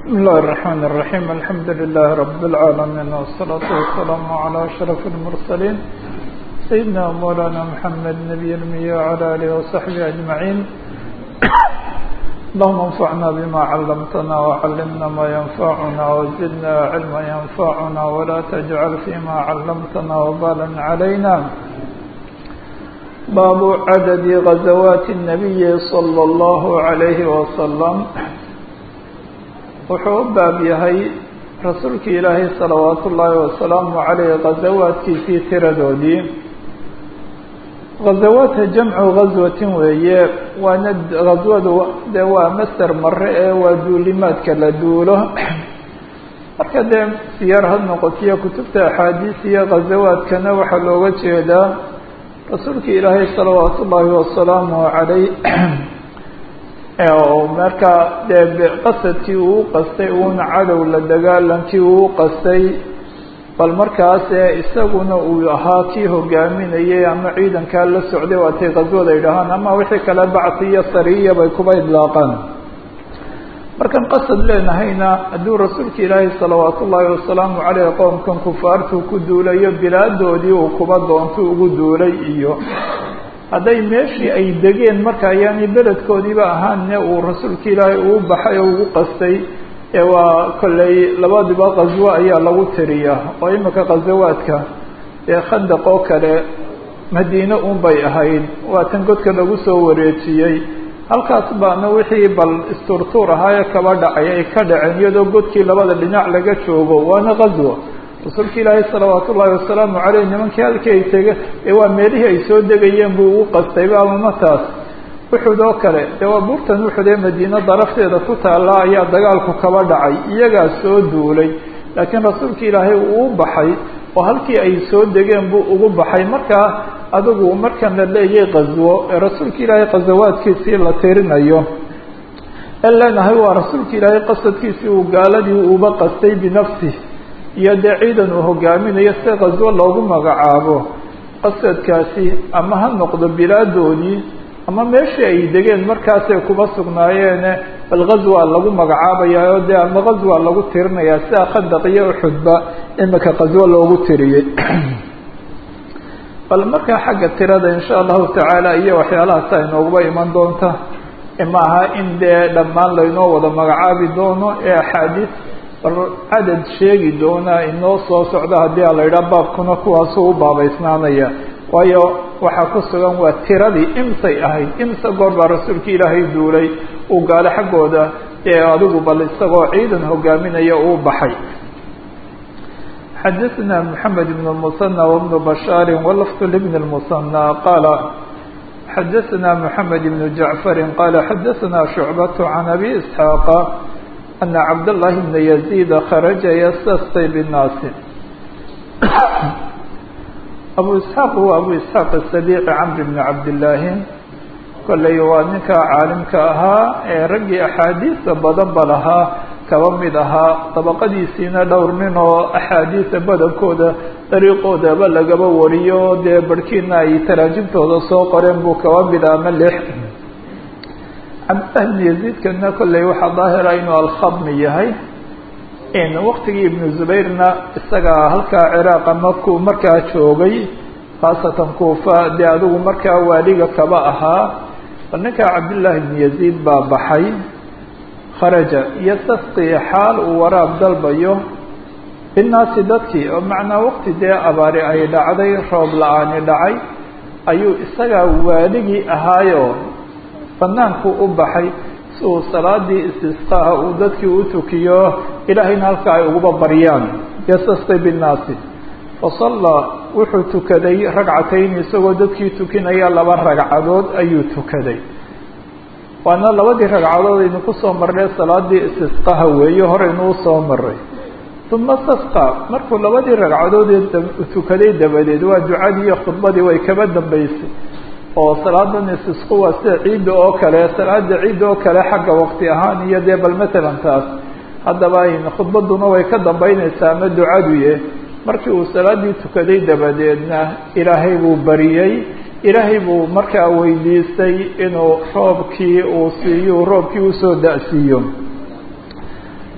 بسم الله الرحمن الرحيم الحمد لله رب العالمين والصلاة والسلام على أشرف المرسلين سيدنا مولانا محمد نبي المية وعلى آله وصحبه أجمعين اللهم انفعنا بما علمتنا وعلمنا ما ينفعنا وزدنا علما ينفعنا ولا تجعل فيما علمتنا وبالا علينا باب عدد غزوات النبي صلى الله عليه وسلم wuxuu u baab yahay rasuulkii ilaahay salawaatu ullaahi wasalaamu caleyh ghazawaadkiisii tiradoodii ghazawaadka jamcu ghaswatin weeye waana ghaswadu dee waa master mare ee waa duulimaadka la duulo marka dee siyaar had noqotiyo kutubta axaadiis iyo ghazawaadkana waxaa looga jeedaa rasuulkii ilaahay salawaatu ullaahi wasalaamu caleyh marka dee qasadkii uu qastay uuna cadow la dagaalankii uu qastay bal markaas isaguna uu ahaa kii hogaaminayay ama ciidankaa la socday waatay qaswada idhahaan ama wixii kale bacsi iyo sariya bay kuba idlaaqaan markaan qasad leenahayna hadduu rasuulka ilaahay salawaatu ullaahi wasalaamu caleyh qoomkan kufaartuu ku duulayo bilaadoodii uu kuba doonto ugu duulay iyo hadday meeshii ay degeen marka ayaani beledkoodiiba ahaanne uu rasuulka ilaahay uu baxay oo ugu qastay ee waa kolley labadiba qaswo ayaa lagu tiriyaa oo imika khazawaadka ee khandaq oo kale madiine un bay ahayd waa tan godka lagu soo wareejiyey halkaas baana wixii bal isturtuur ahaayee kaba dhacay ay ka dhaceen iyadoo godkii labada dhinac laga joogo waana qaswo rasuulka ilaahay salawaatu ullaahi wasalaamu caleyh nimankii halkii ay tege ee waa meelihii ay soo degayeen buu ugu qastayba amamataas uxud oo kale dee waa buurtan uxud ee madiine darafteeda ku taalla ayaa dagaalku kaba dhacay iyagaa soo duulay laakiin rasuulka ilaahay uu u baxay oo halkii ay soo degeen buu ugu baxay markaa adigu markan la leeyay qaswo ee rasuulka ilaahay qasawaadkiisii la tirinayo en leenahay waa rasuulka ilaahay qasadkiisii uu gaaladii uba qastay binafsi iyo dee ciidan uu hogaaminayo si qaswo loogu magacaabo qasadkaasi ama ha noqdo bilaadoodii ama meeshii ay degeen markaasay kuba sugnaayeene bal ghazwa lagu magacaabayaa oo dee ama ghazwa lagu tirinayaa sida khandaq iyo uxudba imika qaswo loogu tiriyey bal markaa xagga tirada insha allahu tacaala iyo waxyaalahaas ay nooguba iman doonta maaha in dee dhammaan laynoo wada magacaabi doono ee axaadiis bal cadad sheegi doonaa inoo soo socda haddii a la yidhaha baabkuna kuwaasuu u baabaysnaanaya waayo waxaa ku sugan waa tiradii imsay ahayd imse goor baa rasuulka ilaahay duulay uu gaalo xaggooda ee adigu bal isagoo ciidan hogaaminaya uu baxay xadaثna mحamed بن المثنى وبن بشhاar wlفظ لبن المثنى qاala xadaثna mحamed بن جaعفر qاala xadaثna شhuعبة عن أbي إسحاaq أن cabd اللahi بن يزيد kharaجa ystasqي bالnaas abu isxaaq huwa abu isxaaq الsadiiqi camr bn cabdillaahi kolley waa ninka caalimka ahaa ee raggii axaadiisa badan ba lahaa kaba mid ahaa dabaqadiisiina dhowr nin oo axaadiisa badankooda dariiqoodaba lagaba wariyo dee barhkiina ay taraajimtooda soo qoreen buu kaba mid ah ama lix cabdillahi bn yaziidkana kolley waxaa daahira inuu alkhadmi yahay waktigii ibnu zubayrna isagaa halkaa ciraaq ama ku markaa joogay khaasatan kuufa dee adigu markaa waaliga kaba ahaa bal ninkaa cabdillaahi bn yaziid baa baxay kharaja iyo tasqi xaal uu waraab dalbayo binnaasi dadkii oo macnaa waqti dee abaari ay dhacday roob la-aani dhacay ayuu isagaa waaligii ahaayo banaanku u baxay si uu salaadii istisqaaha uu dadkii u tukiyo ilaahayna halka ay uguba baryaan yastasqi binnaasi fasallaa wuxuu tukaday ragcatayn isagoo dadkii tukinaya laba ragcadood ayuu tukaday waana labadii ragcadood aynu kusoo marnay salaadii istisqaha weeye horeynu usoo maray uma stasqa markuu labadii ragcadood tukaday dabadeed waa ducadii iyo khudbadii way kaba dambeysay oo salaadan istisqu waa sida ciidda oo kale salaada ciidda oo kale xagga waqti ahaan iyo dee bal matalan taas haddaba khudbaduna way ka dambeyneysaa ama ducaduye markii uu salaadii tukaday dabadeedna ilaahay buu bariyey ilaahay buu markaa weydiistay inuu roobkii uu siiyo roobkii usoo da-siiyo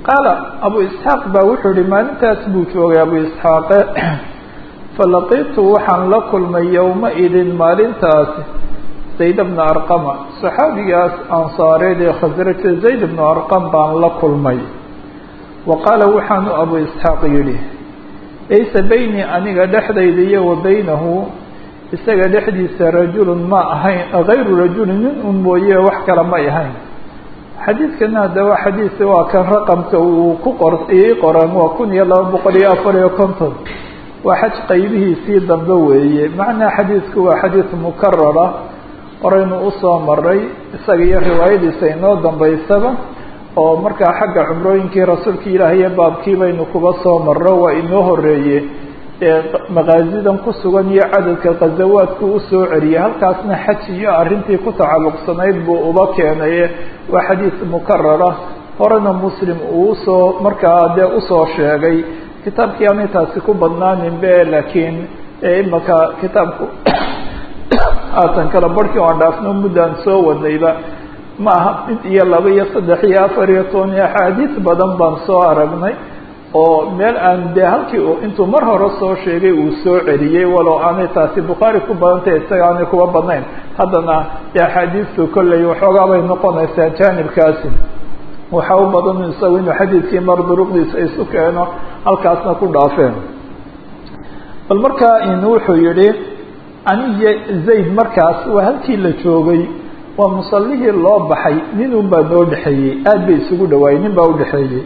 qaala abu isxaaq baa wuxuu yihi maalintaas buu joogay abu isxaaqe falaqitu waxaan la kulmay yowma-idin maalintaasi zayd bna arqama saxaabigaas ansaareed ee khasraja zayd bnu arqam baan la kulmay wa qaala waxaanu abu isxaaq yidhi laysa beynii aniga dhexdayda iyo wa beynahu isaga dhexdiisa rajulun ma ahayn hayru rajulin nin un mooye wax kale may ahayn xadiidkana hadda waa xadiis waa kan raqamka uu ku qor ii qoran waa kun iyo laba boqol iyo afar iyo konton waa xaj qaybihiisii dambe weeye macnaa xadiidku waa xadiid mukarara horeynu usoo maray isaga iyo riwaayadiisa inoo dambaysaba oo markaa xagga cumrooyinkii rasuulka ilaahiyo baabkii baynu kuba soo marro waa inoo horeeye ee maqaasidan ku sugan iyo cadadka khazawaadku usoo celiyay halkaasna xaj iyo arrintii ku tacalluqsanayd buu uba keenaye waa xadiis mukarara horena muslim uu usoo markaa dee usoo sheegay kitaabkii aanay taasi ku badnaanin be laakiin imaka kitaabku haatan kala barhkii aan dhaafno muddaan soo wadnayba ma aha mid iyo laba iyo saddex iyo afar iyo toban iyo axaadiis badan baan soo aragnay oo meel aan dee halkii u intuu mar hore soo sheegay uu soo celiyey walow aanay taasi bukhaari ku badantay isaga aanay kuba badnayn haddana dee axaadiistu kolley waxoogaa bay noqonaysaa jaanibkaasi waxaa u badan isagu inuu xadiidkii mar duruqdiisa isu keeno halkaasna ku dhaafeen bal markaa in wuxuu yihi aniyo zayd markaas waa halkii la joogay waa musallihii loo baxay nin un baa noo dhexeeyey aad bay isugu dhawaayey nin baa udhexeeyey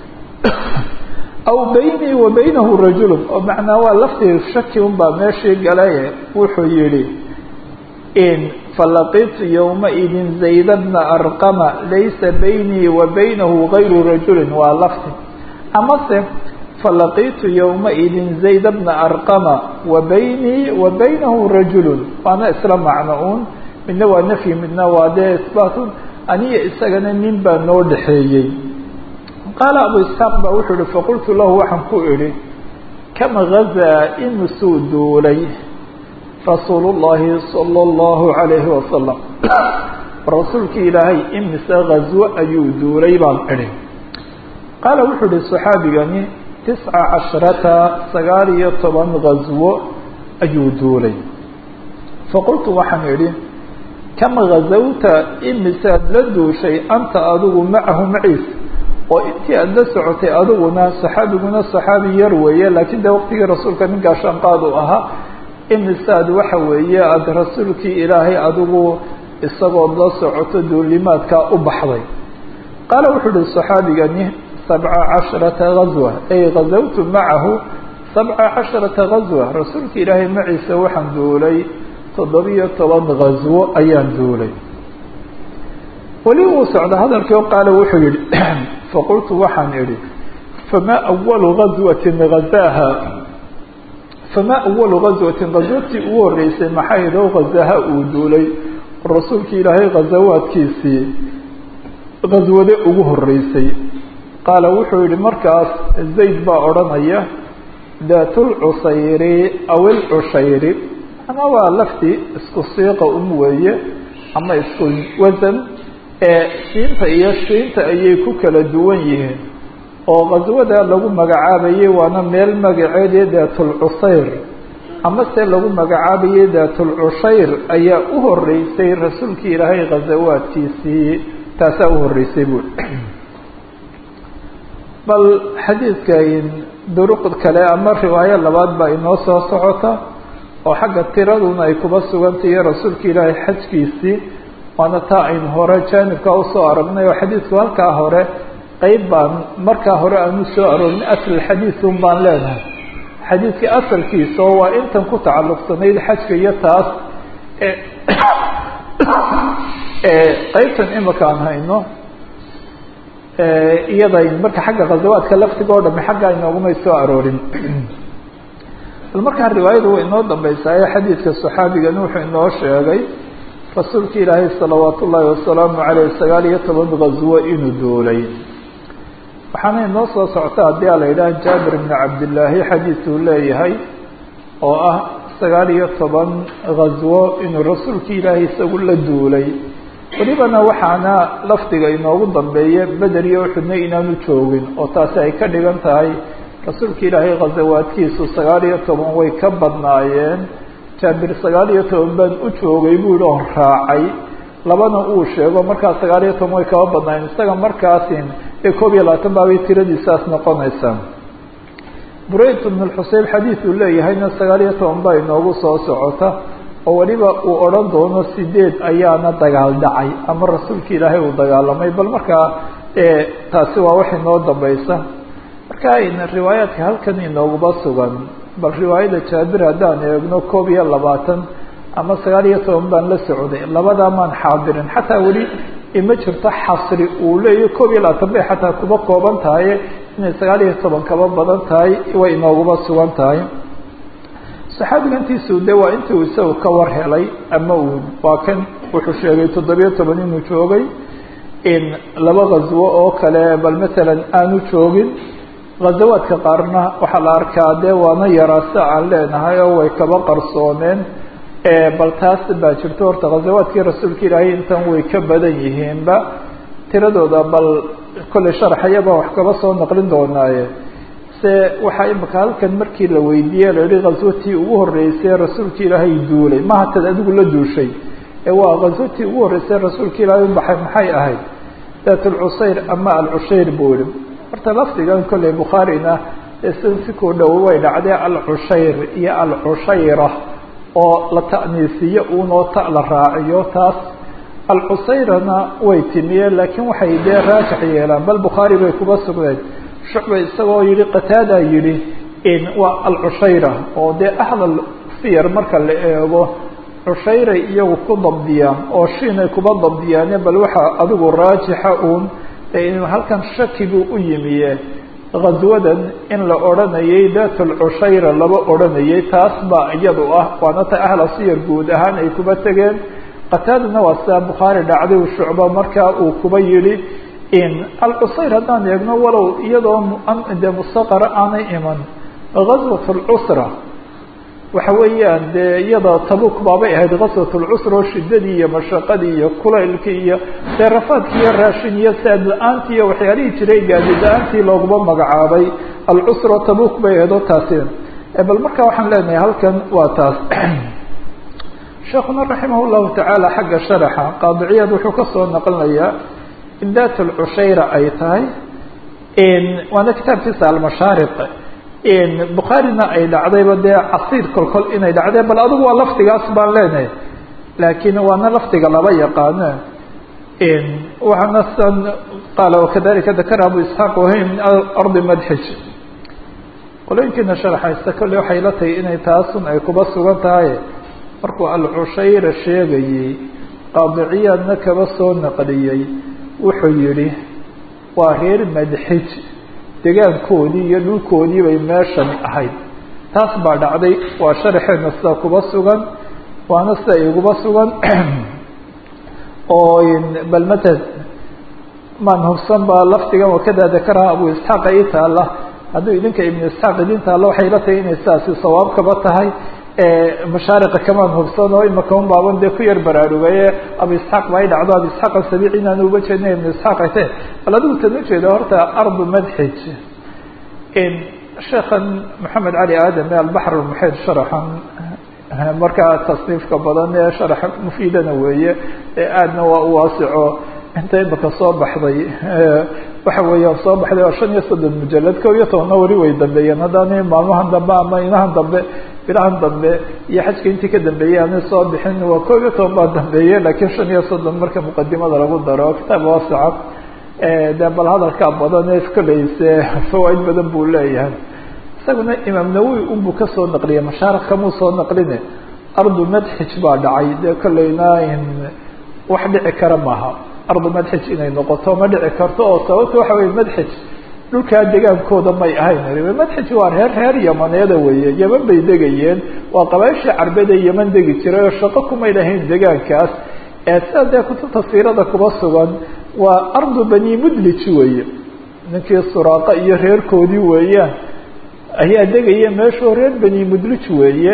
aw beynii wa beynahu rajulun oo macnaa waa laftii shaki un baa meeshii galaye wuxuu yihi in falaqitu yowmaidin zayda bna arqama laysa beynii wa beynahu gayru rajulin waa lafti amase falaqitu yowmaidin zayda bna arqama wa beynii wa beynahu rajulun waana isla macno un midna waa nafyi midna waa dee isbaatun aniyo isagana nin baa noo dhexeeyey qaala abu isxaaq baa wuxuu ihi faqultu lahu waxaan ku idhi kama gazaa imisuu duulay rasuulu llahi sala allahu calayhi wasalam rasuulkii ilaahay imise ghaswo ayuu duulay baan idhi qaala wuxuu ihi saxaabigani tisca casharata sagaal iyo toban ghaswo ayuu duulay faqultu waxaan idhi kama ghazawta imisaad la duushay anta adigu macahu maciisa oo intii aada la socotay adiguna saxaabiguna saxaabi yar weeye laakiin de waqtigii rasuulka nin gaashaanqaad uu ahaa imisaad waxa weeye aada rasuulkii ilaahay adigu isagood la socoto duulimaadkaa u baxday qaala wuxuu uhi saxaabigani sabca casharata gazwa ay gazawtu macahu sabca casharata gazwa rasuulka ilaahay maciisa waxaan duulay toddobiyo toban ghaswo ayaan duulay weli uu socda hadalkii o qaala wuxuu yihi faqultu waxaan idhi famaa awalu gazwatin gazaaha famaa awalu gazwatin gazwatii ugu horreysay maxay idoo ghazaha uu duulay rasuulkii ilaahay ghazawaadkiisii ghaswade ugu horreysay qaala wuxuu yihi markaas zayd baa odhanaya daatulcusayri aw ilcushayri ama waa lafti isku siiqa um weeye ama isku wasan ee siinta iyo shiinta ayay ku kala duwan yihiin oo qaswada lagu magacaabayay waana meel magaceedii daatulcusayr ama se lagu magacaabayay daatulcushayr ayaa u horeysay rasuulkii ilaahay khasawaadkiisii taasaa u horeysay buui bal xadiidka duruq kale ama riwaayo labaad baa inoo soo socota oo xagga tiraduna ay kuba sugantahiy rasuulka ilaahay xajkiisii waana taa aynu hore jaanibka usoo aragnay oo xadiidku halkaa hore qeyb baan markaa hore aanu soo aroorin asl xadiid un baan leenahay xadiidka asalkiisa oo waa intan ku tacalluqsanayd xajka iyo taas qeybtan imika aan hayno iyada marka xagga khasawaadka laftiga o dhami xagga inoogumay soo aroorin bal markaa riwaayada way inoo dambeysaayo xadiidka saxaabigani wuxuu inoo sheegay rasuulka ilaahay salawaat ullaahi wasalaamu caleyh sagaal iyo toban ghaswo inuu duulay waxaana inoo soo socta haddii a la yidhaha jaabir bni cabdillaahi xadiiduu leeyahay oo ah sagaal iyo toban ghaswo inuu rasuulka ilaahay isagu la duulay welibana waxaana lafdiga inoogu dambeeya beder iyo uxudna inaanu joogin oo taasi ay ka dhigan tahay rasuulka ilaahay khasawaadkiisu sagaal iyo toban way ka badnaayeen jaabir sagaal iyo toban baan u joogay buu yihi oo raacay labana uu sheego markaa sagaal iyo toban way kaba badnaayeen isaga markaasin ee koob iyo labaatan baabay tiradiisaas noqonaysaa burayt bn xuseyn xadiid uu leeyahayna sagaal iyo toban baa inoogu soo socota oo weliba uu odhan doono sideed ayaana dagaal dhacay ama rasuulka ilaahay uu dagaalamay bal markaa taasi waa wax inoo dambaysa marka riwaayaadka halkan inooguba sugan bal riwaayada jaabir haddaan eegno koob iyo labaatan ama sagaal iyo toban baan la socday labadaa maan xaadirin xataa weli ima jirto xasri uu leeyahy koob iyo labaatan bay xataa kuba kooban tahay inay sagaal iyo toban kaba badan tahay way inooguba sugan tahay saxaabiga intiisu de waa intii uu isagu ka war helay ama uu waa kan wuxuu sheegay toddobiyo toban inuu joogay in laba ghaswo oo kale bal matalan aanu joogin ghazawaadka qaarna waxaa la arkaa dee waana yaraase aan leenahay oo way kaba qarsoomeen bal taas baa jirto horta ghazawaadkii rasuulka ilaahay intan way ka badan yihiinba tiradooda bal kolley sharaxayaba wax kaba soo naqlin doonaaye se waxaa imika halkan markii la weydiiyey la yihi ghaswatii ugu horreysay rasuulka ilaahay duulay maha tad adigu la duushay ee waa ghaswatii ugu horreysay rasuulka ilaahay u baxay maxay ahayd daat alcusayr ama alcushayr buu yihi horta lafdigan kolley bukhaarina sida si ku dhow way dhacdee alcushayr iyo alcushayra oo la ta'niisiyo uunoo ta la raaciyo taas alcusayrana way timiyeen laakiin waxay dee raajix yeelaan bal bukhaari bay kuba sugneed shucba isagoo yihi qataada yihi waa alcushayra oo dee ahlal siyar marka la eego cushayray iyagu ku dabdiyaan oo shiinay kuba dabdiyaane bal waxaa adigu raajixa uun halkan shakibuu u yimiye ghaswadan in la odhanayay dat alcushayra laba odhanayay taas baa iyadu ah waana ta ahla siyar guud ahaan ay kuba tegeen qataadana waa sidaa bukhaari dhacday shucba markaa uu kuba yihi alcusayr haddaan eegno walow iyadoo de mustaqara aanay iman ghaswat alcusra waxa weeyaan dee iyada tabuk baabay ahayd ghaswat alcusra oo shidadii iyo mashaqadii iyo kulaylkii iyo dee rafaadkii iyo raashin iyo saad la-aantii iyo waxyaalihii jiray gaadi la-aantii looguma magacaabay alcusra tabuk bay ahayd oo taasi bal marka waxaan leenahay halkan waa taas sheekuna raximah llahu tacaala xagga sharaxa qaadiciyaad wuxuu kasoo naqlinayaa in dat alcushayra ay tahay waana kitaabkiisa almashaariq bukhaarina ay dhacdayba dee casiir kolkol inay dhacdeen bal adigu waa lafdigaas baan leenahay laakiin waana lafdiga laba yaqaano waxaana san qaala wakadalika dakara abu isxaaq wahay min ardi madxij qolooyinkiina sharaxaysta kolley waxay la tahay inay taasun ay kuba sugan tahay markuu alcushayra sheegayey qaadiciyaadna kaba soo naqliyey wuxuu yihi waa reer madxij degaankoodii iyo dhulkoodii bay meeshani ahayd taas baa dhacday waa sharaxeedna sida kuba sugan waana sida iguba sugan oo bal mata maan hubsan baa lafdigan wakada dakaraha abu isxaaq ii taala hadduu idinka ibnu isxaaq idin taalo waxay la tahay inay sidaasi sawaab kaba tahay mashaariqa kamaan hubsan oo imaka un baaban dee ku yar baraarugaye abu isxaaq ba ay dhacdo abu isxaaq asabici inaan uba jeedna ibnu isxaaq ay tahe bal adigu tan ujeeda horta ardu madxij sheekhan maxamed cali aadam ee albaxr almuxiid sharaxan markaa tasniifka badan ee sharax mufiidana weeye aadna waa u waasico inta imaka soo baxday waxa weeyaan soo baxday waa shan iyo soddon mujalad kow iyo tobanna weli way dambeeyeen haddaani maalmahan dambe ama inahan dambe bilahan dambe iyo xajka intii ka dambeeyey aanay soo bixin waa kow iyo toban baa dambeeye laakiin shan iyo soddon marka muqadimada lagu daro kitaab waasica de bal hadalkaa badan ee koleyse fawaaid badan buu leeyahay isaguna imaam nawowi unbuu kasoo naqliyay mashaariq kamuu soo naqline ardu madxij baa dhacay dee kolleyna wax dhici kara maaha ardu madxij inay noqoto ma dhici karto oo sababta waxa weye madxij dhulkaa degaankooda may ahayn madxij waa reer reer yamaneeda weeye yeman bay degayeen waa qabaaishii carbeed ee yeman degi jiray oo shaqo kumay lahayn degaankaas sida dee kutubta siirada kuba sugan waa ardu bani mudlij weeye ninkii suraaqa iyo reerkoodii weeyaan ayaa degaya meeshuu reer bani mudlij weeye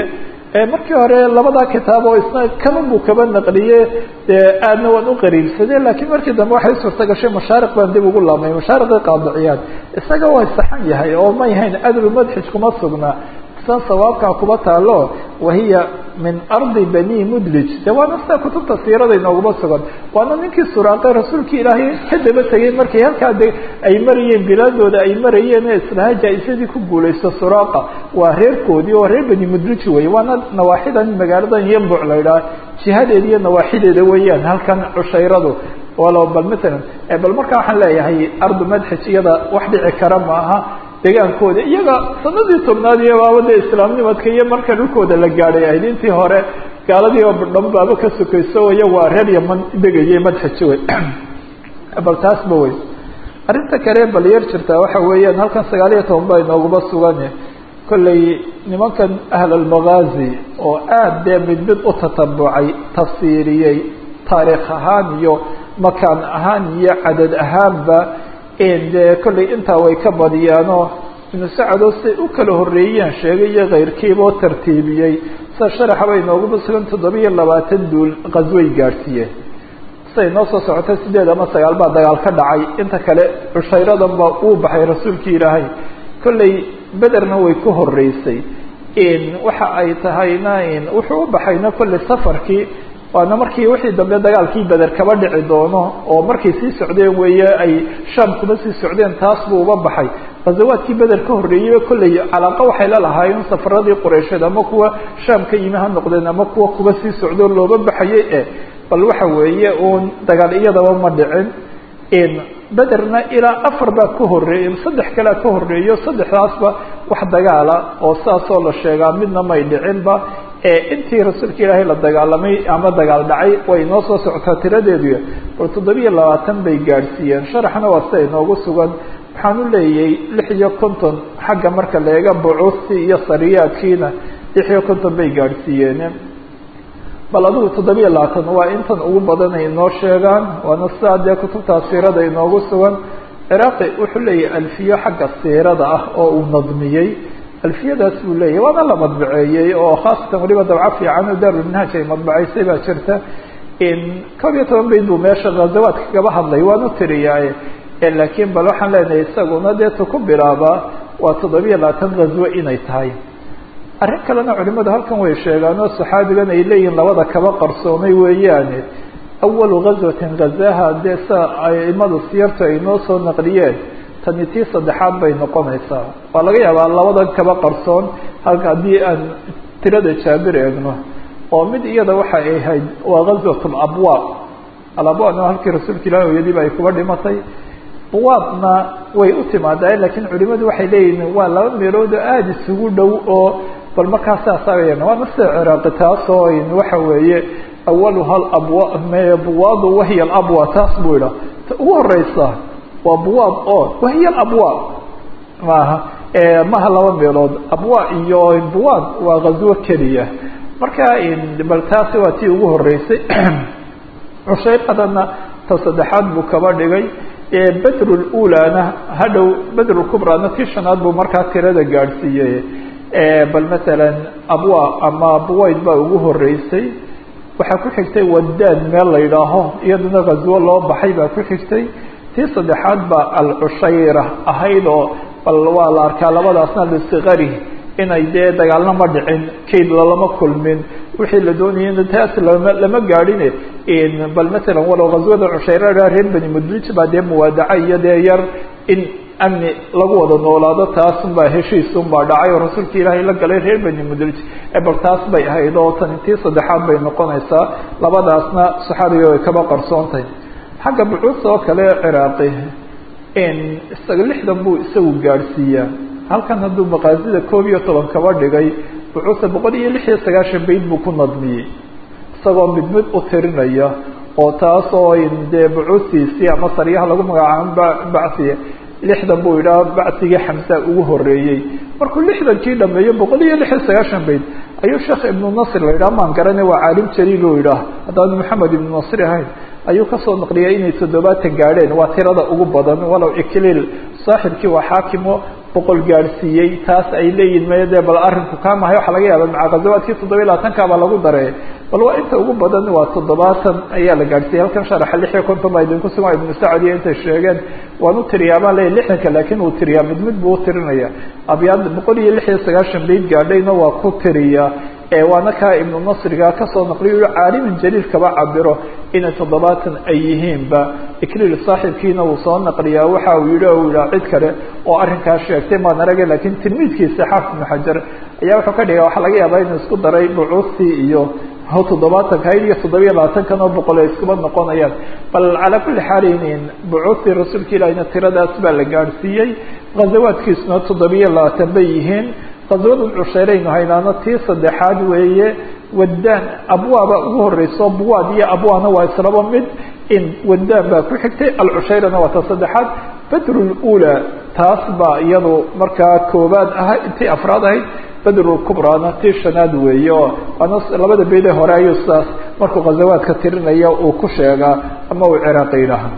markii hore labadaa kitaab oo isna kaba buu kaba naqliye dee aadna waan u qariibsade lakiin markii dambe waxay suurta gashay mashaariq baan dib ugu laabnay mashaariqii qaadiciyaad isaga waa saxan yahay oo may hayn adlu madxij kuma sugnaa san sawaabkaa kuba taalo wahiya min ardi bani mudlij de waana sida kutubta siirada inooguma sugan waana ninkii suraaqe rasuulkii ilaahay ka daba tegay markay halkaa de ay marayeen bilaadooda ay marayeen ee islaha jaa-isadii ku guulaysto suraaqa waa reerkoodii oo reer bani mudlij wey waana nawaaxidan magaaladan yambuc la idhaha jihadeeda iyo nawaaxideeda weeyaan halkan cushayradu walo bal matalan bal markaa waxaan leeyahay ardu madxij iyada wax dhici kara maaha degaankooda iyaga sanadii tobnaad iyo baabada islaamnimadka iyo marka dhulkooda la gaadhay ahayd intii hore gaaladii oo dhan baaba ka sokayso iyagu waa reer yaman degayay madxij wey bal taasba wey arrinta kale bal yar jirtaa waxa weeyaan halkan sagaal iyo toban baa inooguma sugan kollay nimankan ahl almagaazi oo aada dee mid mid u tatabucay tafsiiriyey taariikh ahaan iyo makaan ahaan iyo cadad ahaanba dee kollay intaa way ka badiyaanoo ibnu sacado siay u kala horreeyeen sheegay iyo keyrkiiba oo tartiibiyey sida sharaxa bay nooguma sugan toddobiyo labaatan duul qasway gaadhsiiyeen siday noo soo socotay sideed ama sagaal baa dagaal ka dhacay inta kale cushayradan baa uu baxay rasuulkii ilaahay kollay bederna way ku horreysay waxa ay tahayna wuxuu u baxayna kollay safarkii waana markii wixii dambe dagaalkii beder kaba dhici doono oo markay sii socdeen weeye ay shaam kuma sii socdeen taas buu uba baxay ghazawaadkii beder ka horreeyeyba kollay calaaqa waxay la lahaayeen safaradii qureysheed ama kuwa shaam ka yimi ha noqdeen ama kuwa kuba sii socdo looba baxayay e bal waxa weeye uun dagaal iyadaba ma dhicin bederna ilaa afar baa ka horreeyey saddex kalea ka horreeyo saddexdaasba wax dagaala oo saasoo la sheegaa midna may dhicinba intii rasuulka ilaahay la dagaalamay ama dagaal dhacay way inoo soo socotaa tiradeedu bal toddobiyo labaatan bay gaadhsiiyeen sharaxna waa sida inoogu sugan waxaan u leeyay lix iyo konton xagga marka la eega bucuustii iyo sariyaadkiina lix iyo konton bay gaadhsiiyeen bal adigu toddobiyo labaatan waa intan ugu badan ay inoo sheegaan waana sidaa dee kutubtaa siirada inoogu sugan ciraaqi wuxuu leeyahay alfiyo xagga siirada ah oo uu nadmiyey alfiyadaas buu leeyahy waana la madbaceeyey oo khaasatan waliba dabco fiican oo daarulminhaaj ay madbacaysay baa jirta koob iyo toban bayd buu meesha ghazawaadka kaba hadlay waan u tiriyaaye laakiin bal waxaan leenahay isaguna dee tu ku bilaabaa waa toddobiyo labaatan ghazwo inay tahay arrin kalena culimadu halkan way sheegaan oo saxaabigan ay leeyihiin labada kaba qarsoomay weeyaane awalu ghazwatin ghazaha dee sa aimadu siyartu ay noo soo naqliyeen tani tii saddexaad bay noqonaysaa waa laga yaabaa labadan kaba qarsoon halka haddii aan tirada jaabir eegno oo mid iyada waxa ay ahayd waa ghazwat alabwaab alabwaabna halkii rasuulka ilahi hooyadiiba ay kuba dhimatay buwaabna way u timaadaa laakiin culimadu waxay leeyihiin waa laba meelood oo aada isugu dhow oo bal markaa saasaayan waana sida ciraaqi taasoo waxa weeye awaluha alabwa buwaadu wahiya alabwa taas buu idhaa ta ugu horeysa waa buwaab oo wahiya alabwaab maaha maha laba meelood abwa iyo buwaab waa ghazwo keliya marka bal taasi waa tii ugu horeysay cushayqadana ta saddexaad buu kaba dhigay bedr ulana hadhow bedr kubrana tii shanaad buu markaa tirada gaadhsiiyey bal masalan abwa ama buwayd baa ugu horeysay waxaa ku xigtay wadaad meel la yidhaaho iyaduna ghazwo loo baxay baa ku xigtay tii saddexaad baa alcushayra ahayd oo bal waa la arkaa labadaasna lisikari inay dee dagaalna ma dhicin kayd lalama kulmin wixii la doonayay taas lama lama gaadhine bal masalan walow ghazwada cushayra reer bani mudlij baa dee muwaadaca iyo dee yar in amni lagu wada noolaado taasunbaa heshiisunbaa dhacay oo rasuulka ilaahay la galay reer bani mudlij bal taas bay ahayd oo tani tii saddexaad bay noqonaysaa labadaasna saxaabiga way kaba qarsoontahay xagga bucuusta oo kale ciraaqi isaga lixdan buu isagu gaadhsiiyaa halkan hadduu maqaasida koob iyo toban kaba dhigay bucuusta boqol iyo lix iyo sagaashan bayd buu ku nadmiyey isagoo mid mid u tirinaya oo taas oo dee bucuustiisii ama saryaha lagu magacaabo bacsiya lixdan buu yidhaha bacsigii xamsa ugu horeeyey markuu lixdankii dhameeyo boqol iyo lix iyo sagaashan bayd ayuu sheekh ibnu nasr la yidhaha maan garane waa caalim jaliil oo yidhaah haddaan maxamed ibnu nasri ahayn ayuu kasoo naqliyay inay toddobaatan gaadheen waa tirada ugu badan walow ikliil saaxibkii waa xaakimo boqol gaadhsiiyey taas ay leeyihin maya dee bal arrinku kaa mahay waxaa laga yaaba maca ghazawaadkii toddoba iyo labaatanka baa lagu daray bal waa inta ugu badan waa toddobaatan ayaa la gaadhsiiyey halkan sharaxa lix iyo konton baa idinku sugan ibnu sacad iyo intay sheegeen waan u tiriyaa baan leeyahy lixdanka laakiin uu tiriyaa mid mid buu u tirinaya abyaad boqol iyo lix iyo sagaashan bayd gaadhayna waa ku tiriya waana kaa ibnu nasriga kasoo naqliyo caalimin jaliil kaba cabiro inay toddobaatan ay yihiinba ikliil saaxibkiina uu soo naqliyaa waxa uu yihi o yihaa cid kale oo arrinkaa sheegtay maan arage lakiin tilmiidkiisa xaafid ibnu xajar ayaa wuxuu ka dhigay waxaa laga yaabaa inuu isku daray bucuustii iyo toddobaatanka iyo toddobiya labaatankan oo boqol ay iskuba noqonayaan bal calaa kulli xaalin bucuustii rasuulka ilahina tiradaas baa la gaadhsiiyey ghazawaadkiisuna toddobiya labaatan bay yihiin qaswadan cusheyraynu haynaano tii saddexaad weeye wadaan abwaaba ugu horeyso buwaad iyo abwaana waa islaba mid in wadaan baa ku xigtay alcushayrana waa ta saddexaad badrulula taas baa iyadu markaa koobaad aha tii afraad ahayd badrulkubrana tii shanaad weeye oo waana labada beede hore ayuu sidaas markuu ghazawaadka tirinaya uu ku sheegaa ama uu ciraaqi yidhaaha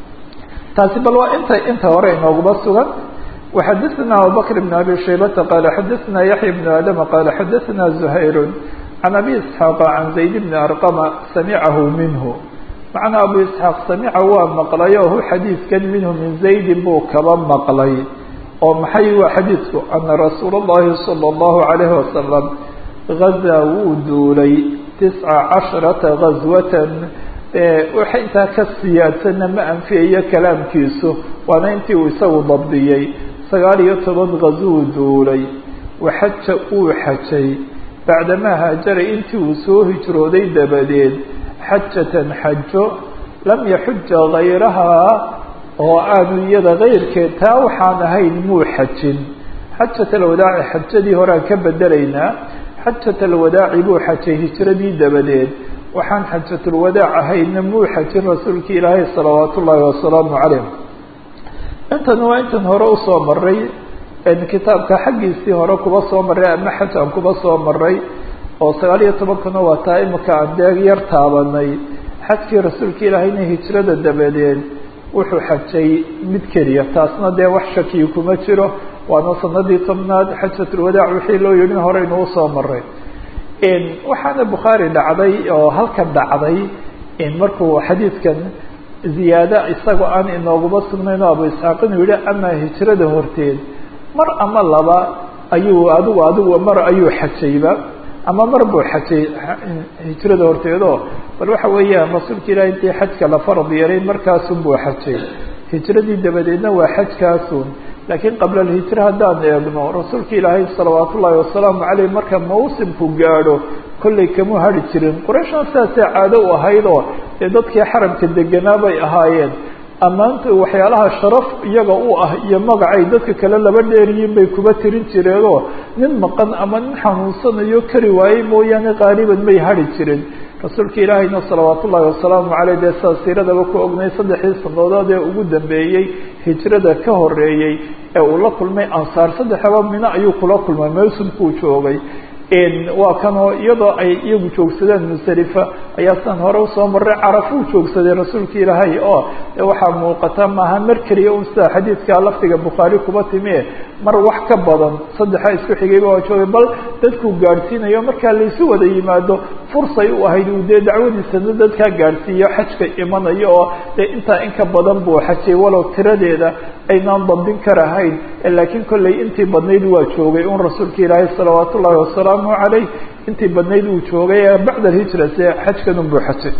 taasi bal waa inta inta hore inooguma sugan وxadثna abubكر بن abي شhaybة qال xadثna yaحyى بن adم qال xadثna زhayr عن abي اسحاaq عan زayd بن arqم samcahu minhu macnaa abu isxaaq samica waa maqlay oo hu xadiidkan minhu min zaydin buu kaba maqlay oo maxay waa xadiidku ana rasuul اllahi salى اllahu عalayhi wasalam gazaa wuu duulay tisca casharata gazwatan waxa intaa ka siyaadsanna ma anfiyayo kalaamkiisu waana intii uu isagu dabdiyey sagaal iyo toban gazuu duulay waxaja uu xajay bacdamaa haajaray intii uu soo hijrooday dabadeed xajatan xajo lam yaxuja gayrahaa oo aanu iyada kayrkeed taa waxaan ahayn muu xajin xajat alwadaaci xajadii horean ka bedelaynaa xajat alwadaaci buu xajay hijradii dabadeed waxaan xajatulwadaac ahaynna muu xajin rasuulki ilaahay salawaat ullaahi wasalaamu calayh intan waa intan hore usoo maray kitaabka xaggiisii hore kuba soo maray ama xaj aan kuba soo maray oo sagaal iyo tobankana waa taa imika aan dee yar taabanay xajkii rasuulka ilaahayna hijrada dabadeed wuxuu xajay mid keliya taasna dee wax shakiyi kuma jiro waana sanadii tobnaad xajatulwadaac wixii loo yidhi horeynu usoo maray waxaana bukhaari dhacday oo halkan dhacday markuu xadiidkan ziyaado isagoo aan inooguma sugnayn oo abu isxaaq inuu yihi ama hijrada horteed mar ama laba ayuu adigu adigu mar ayuu xajayba ama mar buu xajay hijrada horteedoo bal waxa weeyaan rasuulka ilahi intii xajka la farad yeelay markaasun buu xajay hijradii dabadeedna waa xajkaasun laakiin qabla alhijra haddaan eegno rasuulka ilaahay salawaat ullaahi wasalaamu caleyh marka mawsimku gaadho kollay kamu hari jirin qurayshna sidaasee caado u ahaydoo dee dadkii xaramka deganaa bay ahaayeen ammaanta waxyaalaha sharaf iyaga u ah iyo magacay dadka kale laba dheeriyiin bay kuba tirin jireenoo nin maqan ama nin xanuunsanayo kari waayey mooyaane qaaliban may hari jirin rasuulka ilaahayna salawaat ullaahi wasalaamu caleyh dee saa siiradaba ku ognay saddexdii sanadood ee ugu dambeeyey hijrada ka horeeyey ee uu la kulmay ansaar saddexaba mino ayuu kula kulmay mawsumkuu joogay waa kanoo iyadoo ay iyagu joogsadeen musdalifa ayaa sidan hore usoo maray carafuu joogsaday rasuulka ilaahay oo de waxaa muuqata maaha mar keliya un sida xadiidka lafdiga bukhaari kuba timi mar wax ka badan saddexa isku xigayba waa joogay bal dadkuu gaadhsiinayo markaa laysu wada yimaado fursay u ahayd uu dee dacwadiisana dadkaa gaadhsiiyo xajka imanayo oo dee intaa in ka badan buu xajay walow tiradeeda aynaan dabdin karahayn laakiin kollay intii badnayd waa joogay un rasuulka ilaahay salawaat ullaahi wasalaamu caleyh intii badnayd uu joogay ee bacda alhijra se xajkan un buu xajay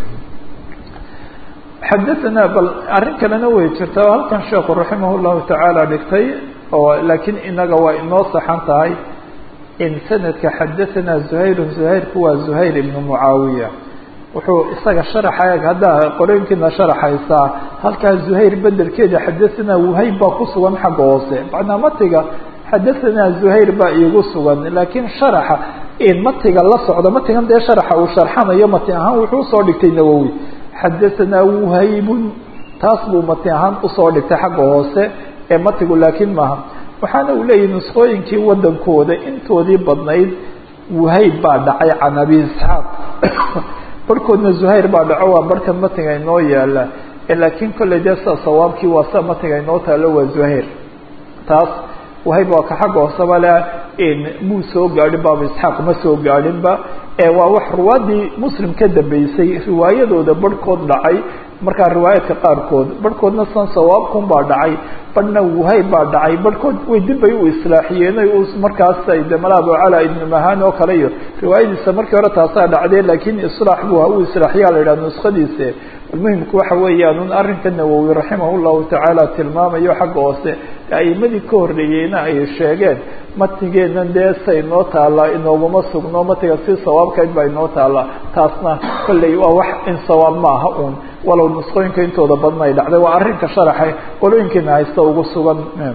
xadaanaa bal arrin kalena way jirta oo halkan sheekhu raximah llahu tacaala dhigtay oo laakiin inaga waa inoo saxan tahay in sanadka xadaanaa zuhayru zuhayrku waa zuhayr ibnu mucaawiya wuxuu isaga sharaxa haddaa qorooyinkiina sharaxaysaa halkaa zuhayr bedelkeeda xadaanaa wuhayb baa ku sugan xagga hoose macnaa matiga xadaanaa zuhayr baa iigu sugan laakiin sharaxa matiga la socda matigan dee sharaxa uu sharxanayo mati ahaan wuxuu usoo dhigtay nawowi xadaanaa wuhaybun taas buu mati ahaan usoo dhigtay xagga hoose ee matigu laakiin maaha waxaana uu leeyahy nusqooyinkii wadankooda intoodii badnayd wuhayb baa dhacay can abi isxaaq barhkoodna zuhayr baa dhaco waa barhkan matiga inoo yaala laakiin kolley dee sida sawaabkii waa sida matiga inoo taalo waa zuhayr taas wahayb waa ka xagga hooseba le muu soo gaadhin baaba isxaaq ma soo gaadhinba waa wax ruwaadii muslim ka dambeysay riwaayadooda barhkood dhacay markaa riwaayaadka qaarkood barhkoodna san sawaabkun baa dhacay badhna wahayb baa dhacay barhkood way dib bay u islaaxiyeen markaas de mala abucala ibnu mahan oo kale iyo riwaayadiisa markii hore taasaa dhacdee laakiin islaax bu u islaaxiyaa la yidhaha nuskadiise muhimku waxa weeyaan un arrinka nawowi raximah llahu tacaala tilmaamayo xagga hoose aimadii ka horreeyeyna ay sheegeen matnigeena dee say inoo taallaa inooguma sugno matiga si sawaabkeed baa inoo taallaa taasna kolley waa wax in sawaab maaha un walow nusqooyinka intooda badan ay dhacday waa arrinka sharaxa qolooyinkiina haysta ugu sugan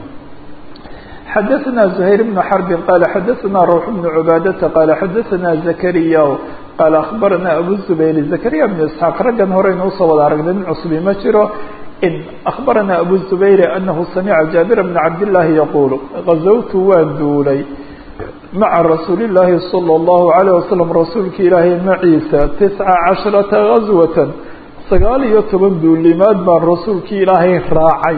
xadaثna زhayr بن xرb qal xadaثna rwx بن cbaadةa qal xadaثna زkrya qal aخbarana abu زbayr زkrya بن isحاaq raggan horeynu usoo wada aragnay nin cusbi ma jiro aخbarana abu زbayr anahu samca jaabir بn cabd الlahi yaqul غazawtu waan duulay maca rasuuli الlahi slى الlahu عalيه waslم rasuulka ilaahay maciisa tisca caشhرaةa غazwaة sagaal iyo toban duulimaad baan rasuulkii ilaahay raacay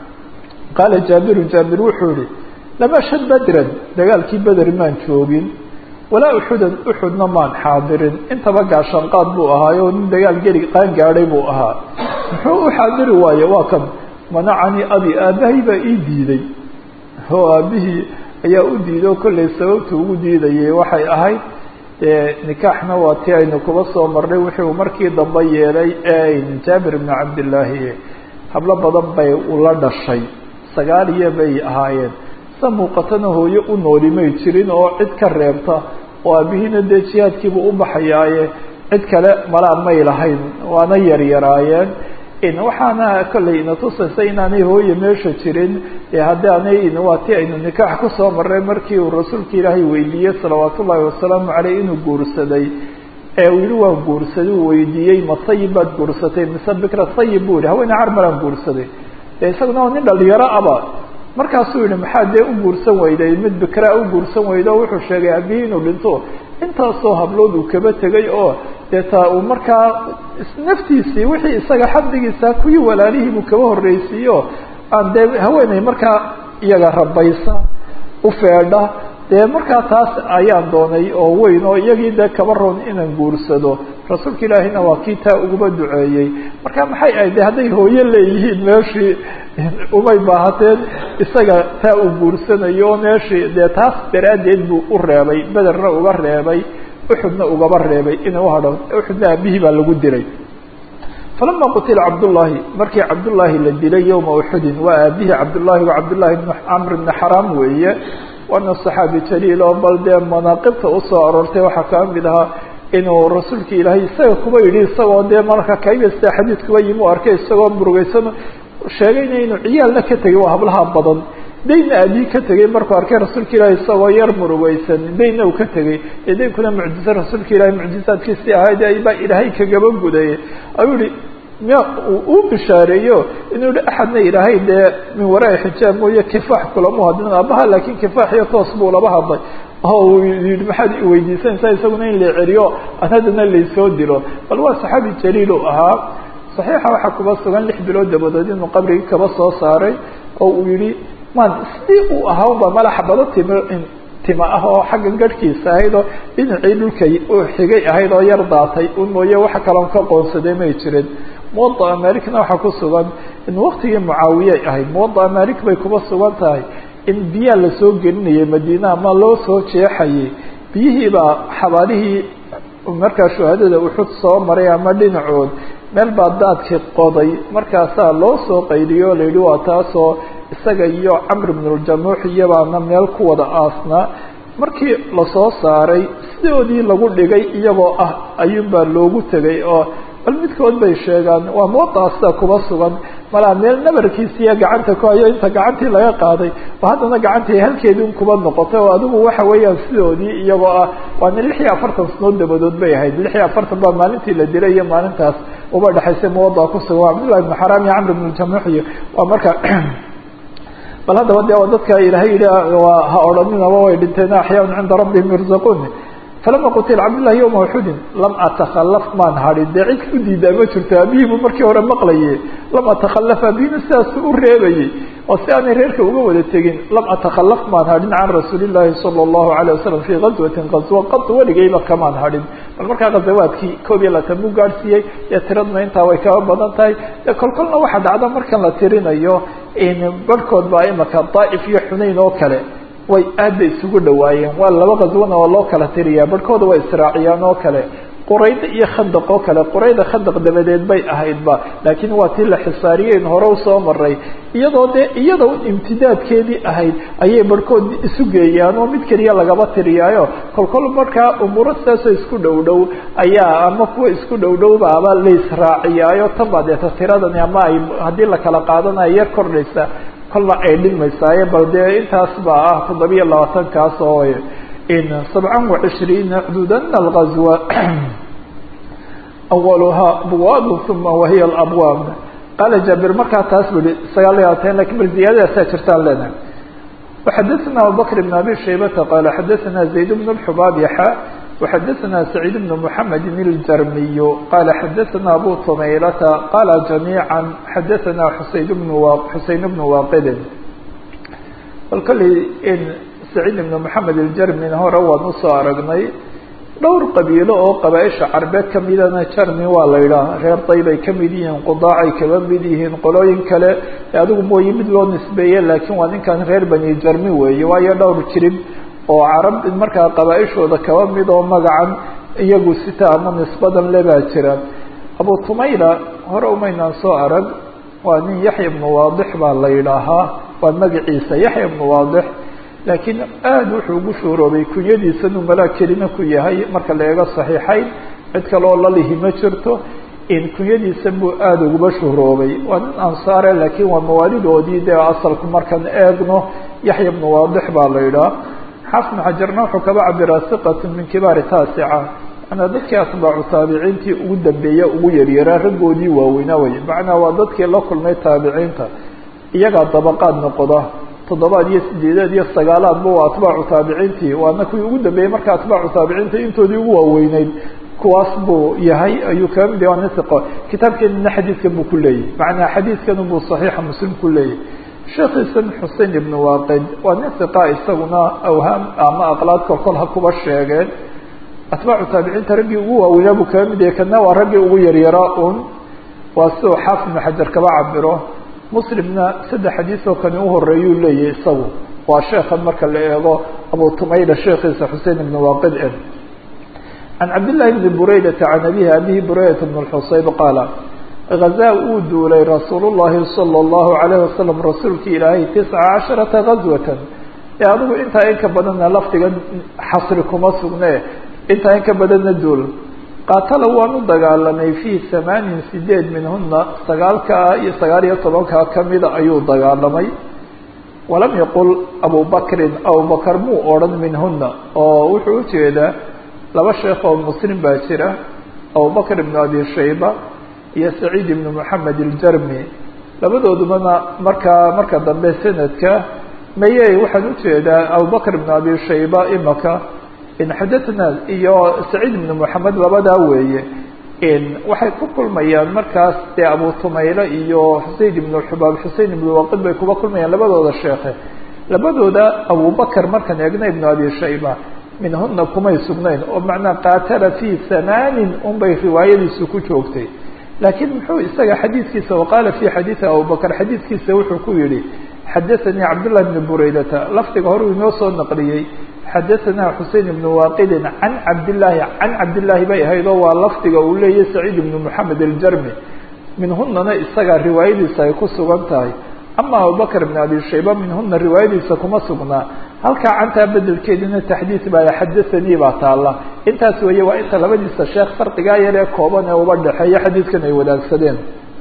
qaala jaabiru jaabir wuxuu yihi lama shad bedran dagaalkii beder maan joogin walaa uxudan uxudna maan xaadirin intaba gaashanqaad buu ahaayo nin dagaal geli qaan gaadhay buu ahaa muxuu u xaadiri waaye waa kan manacanii abi aabbahay baa ii diiday oo aabihii ayaa u diiday oo kollay sababta ugu diidayay waxay ahayd nikaaxna waa tii aynu kuba soo marnay wuxuu markii dambe yeelay jaabir ibnu cabdillaahi hablo badan bay ula dhashay sagaal iyo bay ahaayeen sa muuqatana hooyo u nooli may jirin oo cid ka reebta oo aabihiina dee jihaadkiibu u baxayaaye cid kale malaa may lahayn waana yaryaraayeen waxaana kollay ina tusaysa inaanay hooye meesha jirin haddii anay waa ti aynu nikaax kusoo marray markii uu rasuulka ilaahay weydiiyey salawaat ullaahi wasalaamu caleyh inuu guursaday ee uu yihi waan guursaday uu weydiiyey ma sayib baad guursatay mise bikra sayib buu yihi haweeney carmalaan guursaday de isaguna nin dhalinyaro aba markaasuu yihi maxaa dee u guursan weyday mid bikraa u guursan weyda o wuxuu sheegay aabihii inuu dhinto intaasoo hablood uu kaba tegay oo dee taa uu markaa naftiisii wixii isaga xabdigiisa kuwii walaalihii buu kaba horreysiiyo aan dee haweeney markaa iyaga rabaysa u feedha dee markaa taas ayaan doonay oo weyn oo iyagii dee kaba roon inaan guursado rasuulka ilaahina waa kii taa uguba duceeyey marka maxay ahayd de hadday hooyo leeyihiin meeshii umay baahateen isaga taa uu guursanayo oo meeshii dee taas daraaddeed buu u reebay bederna uga reebay uxudna ugaba reebay inuu uhadho uxudna aabihii baa lagu dilay falama qutila cabdullaahi markii cabdullaahi la dilay yowma uxudin waa aabihii cabdullaahi waa cabdullaahi bn camr bni xaraam weeye waana saxaabi jaliil oo bal dee manaaqibta usoo aroortay waxaa kaa mid ahaa inuu rasuulka ilaahay isaga kuba yidhi isagoo dee marka kaybasta xadiidkuba yimi u arkay isagoo murugeysano sheegayna inuu ciyaalna ka tegay waa hablaha badan daynna aabihii ka tegay markuu arkay rasuulka ilaahay isagoo yar murugeysan daynna uu ka tegay ee daynkuna mucjize rasuulka ilahay mucjizaadkiisii ahayd baa ilaahay kagaba gudayay ayuu yihi miya uu bishaareeyo inuu yihi axadna ilaahay dee min waraai xijaab mooye kifaax kulama hadlin aabaha laakiin kifaax iyo toos buu laba hadlay oo uu yihi maxaad iweydiisanaysaa isaguna in la celiyo aan haddana laysoo dilo bal waa saxaabi jaliil u ahaa saxiixa waxaa kuba sugan lix bilood dabadood inuu qabrigii kaba soo saaray oo uu yihi man sidii uu ahaa unba malaxa bado tim tima ah oo xaggan garhkiisa ahayd oo dhinacii dhulka xigay ahayd oo yar daatay un mooye waxa kaloon ka qoonsaday may jirin muwada'a malikna waxaa ku sugan in waktigii mucaawiyay ahayd muwada'a malik bay kuba sugan tahay in biyaa lasoo gelinayay madiina ama loo soo jeexayay biyihiibaa xabaalihii markaa shuhadada uxud soo maray ama dhinacood meel baa daadkii qoday markaasaa loo soo qayliyo o la yidhi waa taasoo isaga iyo camr bnuljamuux iyabaana meel ku wada aasnaa markii lasoo saaray sidoodii lagu dhigay iyagoo ah ayuunbaa loogu tegay oo bal midkood bay sheegaan waa muwadaasta kuba sugan malaa meel nabarkiisiiya gacanta ku hayo inta gacantii laga qaaday oo haddana gacantii halkeedii un kuba noqotay oo adigu waxa weeyaan sidoodii iyagoo ah waana lix iyo afartan sanood dabadood bay ahayd lix iyo afartan baa maalintii la dilay iyo maalintaas uba dhexaysay muwadaa kusugan waa cabdullahi ibnu xaraam iyo camr ibnu jamuux iyo waa marka bal haddaba de dadka ilaahay yihi ha odhaninaba way dhinteen axyaan cinda rabbihim yurzaquun falama qutila cabdullahi yowma uxudin lam atakhalaf maan hadhin dee cid u diidaa ma jirto abihiibu markii hore maqlaye lam atakhalaf abihina sidaasu u reebayey oo si aanay reerka uga wada tegin lam atakhalaf maan hadhin can rasuuli llahi sala allahu alayh wasalam fii gazwatin qaswa qad weligayba kamaan hadhin bal markaa ghazawaadkii koob iyo labaatan buu gaadhsiiyey dee tiradna intaa way kaba badan tahay dee kolkolna waxaa dhacda markan la tirinayo barhkood baa imaka daa'if iyo xunayn oo kale way aad bay isugu dhawaayeen waa laba qaswana oo loo kala tiriyaa barhkooda way israaciyaan oo kale qurayda iyo khandaq oo kale qurayda khandaq dabadeed bay ahaydba laakiin waa tii la xisaariyeyn hore usoo maray iyadoo dee iyada imtidaadkeedii ahayd ayay barhkood isu geeyaan oo mid keliya lagaba tiriyaayo kolkol markaa umuuro sidaasoo isku dhow dhow ayaa ama kuwa isku dhow dhowba aba la israaciyaayo tan baa deeta tiradani ama ay haddii la kala qaadanayo yar kordhaysa kolna ay dhilmaysaaye bal dee intaas baa ah toddobiya labaatankaas oo sabcan wacishriina xuduudana algazwa awaluhaa abwaab uma wahiya alabwaab qaala jaabir markaa taas bu ihi sagaal iyo labaatan lakin bal ziyaadadaasaa jirtaan leenahay waxadaثana abubakr bn abi shaybata qaala xadaثana zayd bn اxubaab yaxa وxadaثna سacيid بن محamed الjarmiy qala xadaثna abu tumaylata qala جamيعا xadaثna xuseyn bn xuseyn bn waaqidin bal kolley in saciid ibn moxamed الjarmin hore waan usoo aragnay dhowr qabiilo oo qabaaisha carbeed kamidana jarmi waa la yidhaah reer daybay kamid yihiin qudaacay kaba mid yihiin qolooyin kale adigu mooye mid loo nisbeeye laakiin waa ninkan reer bani jarmi weeye waayo dhowr jirib oo carab markaa qabaaishooda kaba mid oo magacan iyagu sita ama nisbadan lebaa jira abu tumayla hore umaynaan soo arag waa nin yaxya ibnu waadix baa la yidhaahaa waa magaciisa yaxya ibnu waadix laakiin aada wuxuu ugu shuuroobay kunyadiisanuu malaa kelina ku yahay marka la eego saxiixayn cid kale oo lalihi ma jirto in kunyadiisa buu aada uguba shuuroobay waa nin ansaare laakiin waa mawaalidoodii dee asalku markaan eegno yaxya ibnu waadix baa la yidhaha xaafid xajarna wuxuu kaba cabiraa hiqatu min kibaari taasica manaa dadkii atbaacu taabiciintii ugu dambeeya ugu yaryaraa raggoodii waaweynaa wey macnaa waa dadkii la kulmay taabiciinta iyagaa dabaqaad noqda toddobaad iyo sideedaad iyo sagaalaadba waa atbaacu taabiciintii waana kuwii ugu dambeeyey marka atbaacu taabiciinta intoodii ugu waaweyneyd kuwaas buu yahay ayuu kaga mid yahay waa nin hiqo kitaabkeenina xadiidkan buu ku leeyahy macnaa xadiidkan buu saxiixa muslim ku leeyahy sheekhiisan xusein ibn waaqid waa nin hiqa isaguna awhaam ama aqlaad kolkol ha kuba sheegeen atbaacu taabiciinta raggii ugu waaweynaa buu kaga mid yahay kana waa raggii ugu yaryaraa un waa si uu xaafid ibnu xajar kaba cabiro muslimna saddex xadiis oo kani uhoreeyuu leeyahay isagu waa sheekan marka la eego abu tumayla sheekhiisa xusein ibn waaqid e can cabdillahi bni buraydata can abihi abihi buraydata bn xusayb qaala hazaa uu duulay rasuul llahi salى اllahu alayh wasalam rasuulki ilaahay tisca casharata gazwatan ee adigu intaa in ka badanna lafdiga xasri kuma sugne intaa in ka badanna duul qaatala waan u dagaalamay fii hamaanin sideed minhuna sagaalkaa iyo sagaal iyo tobankaa kamida ayuu dagaalamay walam yaqul abu bakrin abubakar muu odhan minhuna oo wuxuu ujeedaa laba sheekh oo muslim baa jira abubakr ibnu abi shayba iyo saciid ibnu moxamed iljarmi labadoodubana markaa marka dambe sanadka maye waxaan ujeedaa abubakr ibnu abi shayba imaka in xadathna iyo saciid ibnu moxamed labadaa weeye in waxay ku kulmayaan markaas dee abu tumayle iyo xusein ibnu xubaab xusein ibnu waqid bay kuba kulmayaan labadooda sheekhe labadooda abubakr markaan eegna ibnu abi shayba minhuna kumay sugnayn oo macnaa qaatala fii hamaanin unbay riwaayadiisu ku joogtay laakiin muxuu isaga xadiidkiisa waqaala fi xadiidi abubakr xadiidkiisa wuxuu ku yihi xadaثanii cabdالlah bni buraydata lafdiga hore uu inoo soo naqliyey xadaثanaa xusein ibnu waaqidin can cabdillaahi can cabdillaahi bay ahayd oo waa lafdiga uu leeyahy saciid ibnu moxamed aljarmi minhunana isaga riwaayadiisa ay ku sugan tahay ama abubakr ibn abi shayba minhuna riwaayadiisa kuma sugnaa halkaa cantaa bedelkeedina taxdiid baa xadaanii baa taalla intaas weeye waa inta labadiisa sheekh farqigaa yar ee kooban ee uba dhexeeya xadiidkan ay wadaagsadeen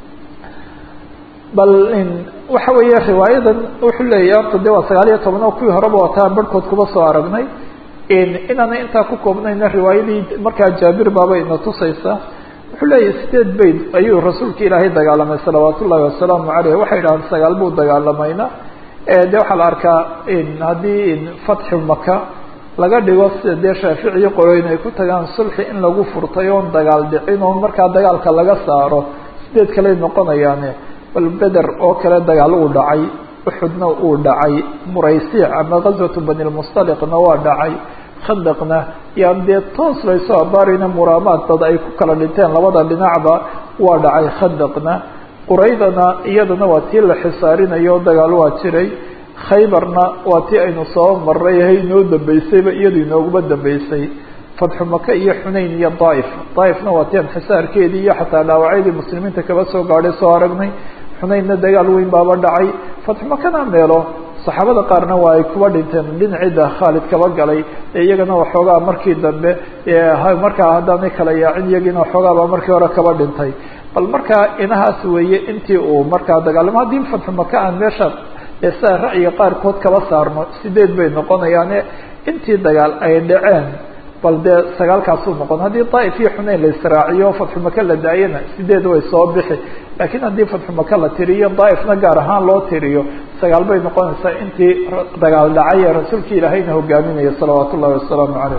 bal waxa weeye riwaayadan wuxuu leeyahy horta de waa sagaal iyo toban oo kuwii horeba wataan barhkood kuba soo aragnay inaana intaa ku koobnayna riwaayadii markaa jaabir baaba ina tusaysa wuxuu leeyahy sideed bayd ayuu rasuulka ilaahay dagaalamay salawaat ullahi wasalaamu caleyh waxay dhahaan sagaal buu dagaalamayna de waxaa la arkaa haddii fatxu maka laga dhigo sida dee shaaficiyo qoloyn ay ku tagaan sulxi in lagu furtay oon dagaal dhicin oo markaa dagaalka laga saaro sideed kaley noqonayaane bal beder oo kale dagaal uu dhacay uxudna uu dhacay muraysiic ama gazwatu bani lmustaliqna waa dhacay khandaqna yaan dee toos laysoo abaarayna muraamaad dad ay ku kala dhinteen labada dhinacba waa dhacay khandaqna quraydana iyadana waa tii la xisaarinayo dagaal waa jiray khaybarna waa tii aynu soo maray hay inoo dambeysayba iyadu inooguma dambeysay fatxu maka iyo xunayn iyo daaif daaifna waa tii anxisaarkeedii iyo xataa dhaawacyadii muslimiinta kaba soo gaadhay soo aragnay xunaynna dagaal weyn baaba dhacay fatxu makana meelo saxaabada qaarna waa ay kuba dhinteen dhinacida khaalid kaba galay ee iyagana waxoogaa markii dambe markaa haddaanay kala yaacin iyagiina waxoogaabaa markii hore kaba dhintay bal markaa inahaas weeye intii uu markaa dagaalamo haddii fatxu maka aan meesha sida ra'yiga qaarkood kaba saarno sideed bay noqonayaane intii dagaal ay dhaceen bal dee sagaalkaasuu noqon haddii daaif iyo xunayn la israaciyo fatxu maka la daayana sideed way soo bixi laakiin haddii fatxu maka la tiriyo daaifna gaar ahaan loo tiriyo sagaal bay noqonaysaa intii dagaal dhacay ee rasuulka ilaahayna hogaaminaya salawaat ullahi wasalaamu calayh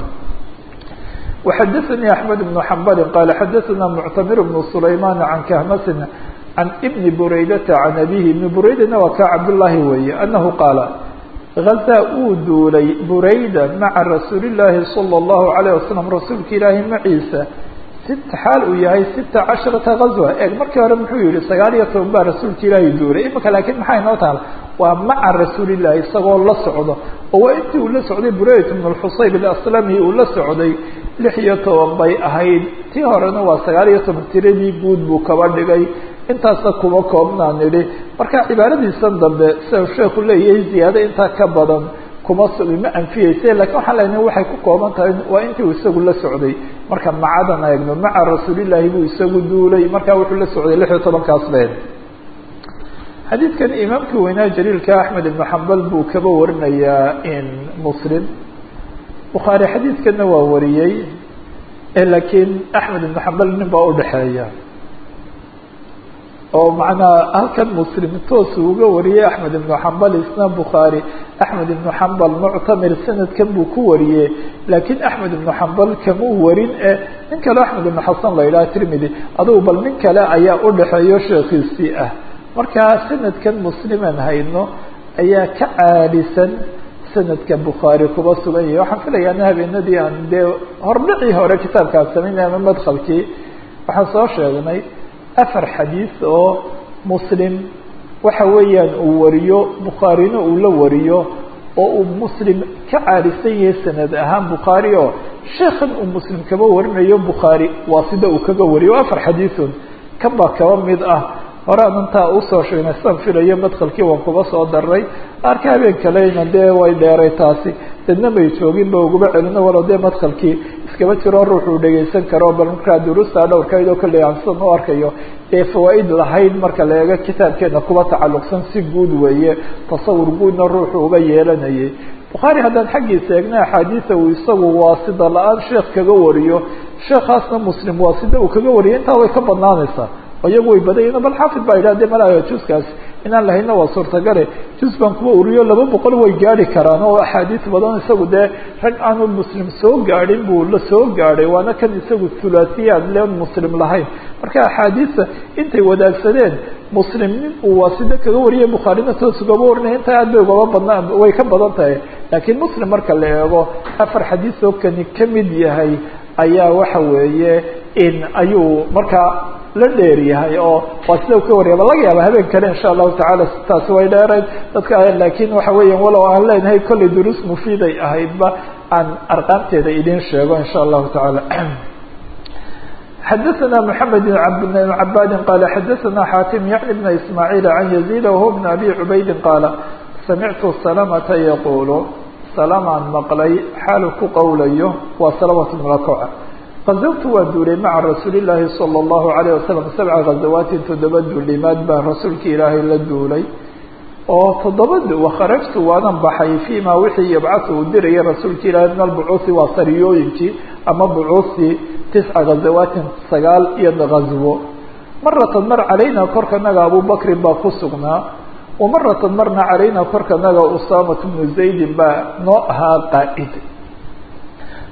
وxadثnي أحمد بن حنbل qال xadثna معتmر بن سليمان عن khmس عن بن برaydة عن أbيه بن براydana waa ka cabdاللahi weeye أنه qاaل غزا uu duulay برayda mعa رasuuل اللahi صلى الله عليه وسلم rasuulka ilaahi maciisa sit xaal uu yahay sita caشhرaةa غaزوة eeg markii hore muxuu yihi sagaal iyo toban baa rasuulka ilaahi duulay imika lakiin maxay noo taala waa maca rasuuli الlahi isagoo la socdo oo waa intii uu la socday burayt بن الxusayb الأslami uu la socday lix iyo toban bay ahayd tii horena waa sagaal iyo toban tiradii guud buu kaba dhigay intaasna kuma koobnaa nidhi marka cibaaradiisan dambe sida sheeku leeyahay ziyaado intaa ka badan kuma ma anfiyeyse lakiin waxaan leenahay waxay ku kooban tahay waa intii uu isagu la socday marka macadan eegno maca rasuulillaahi buu isagu duulay markaa wuxuu la socday lix iyo tobankaas been xadiidkan imaamkii weynaa jaliilka axmed ibnu xambal buu kaba warinayaa in muslim bukhaari xadiidkana waa wariyey laakiin axmed ibnu xambal nin baa udhexeeya oo macnaha halkan muslim toosu uga wariyey axmed ibnu xambal isna bukhaari axmed ibnu xambal muctamir sanadkan buu ku wariyey laakiin axmed ibnu xambal kamuu warin e nin kale axmed ibnu xasan la yidhaha tirmidi adugu bal nin kale ayaa udhexeeyo sheekiisii ah markaa sanadkan musliman hayno ayaa ka caalisan sanadka bukhaari kuba sugan yahay waxaan filayaa habeenadii aan dee hordhicii hore kitaabkaan samaynay ama madkhalkii waxaan soo sheegnay afar xadiis oo muslim waxa weeyaan uu wariyo bukhaarina uu la wariyo oo uu muslim ka caalisan yahay sanad ahaan bukhaari oo sheekhan uu muslim kaba warinayo bukhaari waa sida uu kaga wariyo o afar xadiisun kan baa kaba mid ah hore adantaa usoo sheegnay sidaan filayo madkhalkii waan kuba soo daray arka habeen kalena dee way dheeray taasi dadna may joogin ba uguba celino walo dee madkhalkii iskaba jiro ruuxuu dhegaysan karo bal markaa duruustaa dhowrkayd oo kalley aan sidan u arkayo ee fawaaid lahayd marka la eego kitaabkeena kuba tacalluqsan si guud weeye tasawur guudna ruuxu uga yeelanayay bukhaari haddaan xaggiisa eegna axaadiisa uu isagu waasida la-aan sheekh kaga wariyo sheekhaasna muslim waasida uu kaga wariyo intaa way ka badnaanaysaa iyagu way badanyeen bal xaafid baa yidhah de malaayo juskaas inaan lahayna waa suurtagale jus baan kuwa uriyo laba boqol way gaari karaan oo axaadiis badan isagu dee rag aanu muslim soo gaadhin buu la soo gaadhay waana kan isagu thulaasiyaad len muslim lahayn marka axaadiista intay wadaagsadeen muslim nin uu waasida kaga wariyay bukhaarina toos ugaba warinaya intaa aad bay ugaba badnaa way ka badan tahay laakiin muslim marka la eego afar xadiis oo kani ka mid yahay ayaa waxa weeye in ayuu markaa la dheer yahay oo waa sida ka wariyaba laga yaaba habeen kale insha allahu tacaala taasi way dheerayd dadka laakiin waxa weeya walow aan leenahay kollay duruus mufiiday ahaydba aan arqaamteeda idin sheego insha allahu tacaala xadaثna mحamed بn cabadi qala xadaثna xatim yعni bn ismaaعiil can yaزيd whuwa bn abi cubaydi qaala samictu salamata yaqulu salamaan maqlay xaalu ku qowlayo waa salamat mlakoca qazawtu waa duulay maca rasuuli llaahi salى اllahu alayه wasalam sabca ghazawaatin toddoba duulimaad baan rasuulka ilaahay la duulay oo toddoba wakharajtu waanan baxay fima wixii yabcahu uu diraya rasuulka ilaahay min albucuuhi waa sariyooyinkii ama bucuuhtii tisca ghazawaatin sagaal iyo ghazwo maratan mar calayna korkanaga abubakrin baa ku sugnaa wamaratan marna calayna korkanaga usaamatu bnu zaydin baa noo ahaa qaa'id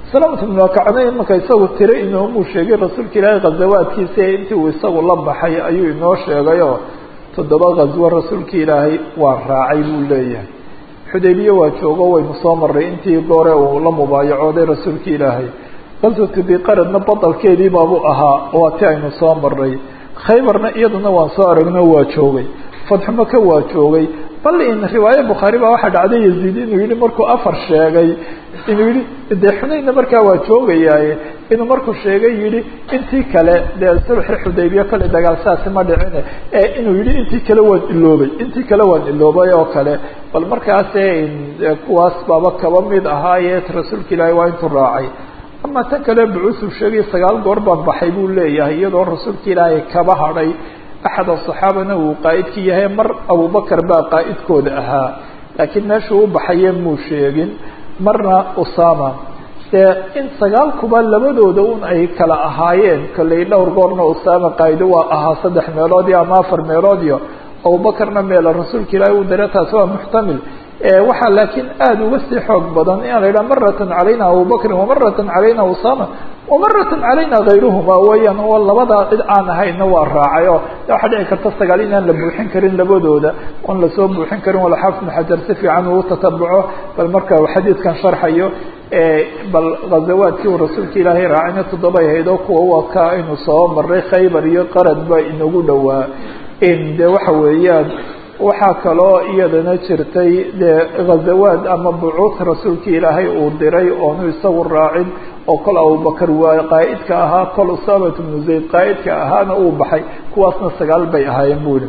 salamat bnu akacna marka isagu tiro inoomuu sheegay rasuulka ilaahay khazawaadkiisa intii uu isagu la baxay ayuu inoo sheegayoo toddoba khaswo rasuulka ilaahay waa raacay buu leeyahay xudaybiye waa joogo waynu soo maray intii goore uu la mubaayacooday rasuulka ilaahay qaswatu biqaradna badalkeedii baabuu ahaa waa ti aynu soo maray khaybarna iyaduna waan soo aragno waa joogay fatxu maka waa joogay bal in riwaaye bukhaari baa waxaa dhacday yaziid inuu yihi markuu afar sheegay inuu yihi dee xunaynna markaa waa joogayaaye inuu markuu sheegay yihi intii kale dee sulxi xudaybiya kale dagaal saasi ma dhicine ee inuu yihi intii kale waan iloobay intii kale waan iloobay oo kale bal markaase kuwaas baaba kaba mid ahaaye rasuulka ilaahay waa intuu raacay ama tan kale bucuusuu sheegay sagaal goor baan baxay buu leeyahay iyadoo rasuulka ilaahay kaba hadhay axad asaxaabana uu qaa'idkii yahay mar abubakar baa qaa'idkooda ahaa laakiin meeshuu u baxaye muu sheegin marna usama dee in sagaalkuba labadooda un ay kala ahaayeen kolley dhowr goorna usama qaa'ido waa ahaa saddex meeloodiyo ama afar meeloodiyo abubakarna meela rasuulka ilaahay uu dare taasi waa muxtamil waxaa laakiin aada uga sii xoog badan in la yidhaha maratan calayna abubakrin wamaratan calayna usama wamaratan calayna kayruhuma weeyaan oo labadaa cid aan ahayna waa raacay oo waxaa dhici karta sagaal inaan la buuxin karin labadooda oon lasoo buuxin karin wala xaafid ibn xajar si fiican uu tatabuco bal marka uu xadiidkan sharxayo bal ghazawaadkii uu rasuulka ilaahay raacayna toddobay ahayd oo kuwa waa ka aynu soo maray khaybar iyo qarad ba inagu dhowaa de waxa weeyaan waxaa kaloo iyadana jirtay dee ghazawaad ama bucuud rasuulka ilaahay uu diray oonu isagu raacin oo kol abubakar waa qaa'idka ahaa kol usamat bnu zayd qaa'idka ahaana uu baxay kuwaasna sagaal bay ahaayeen buli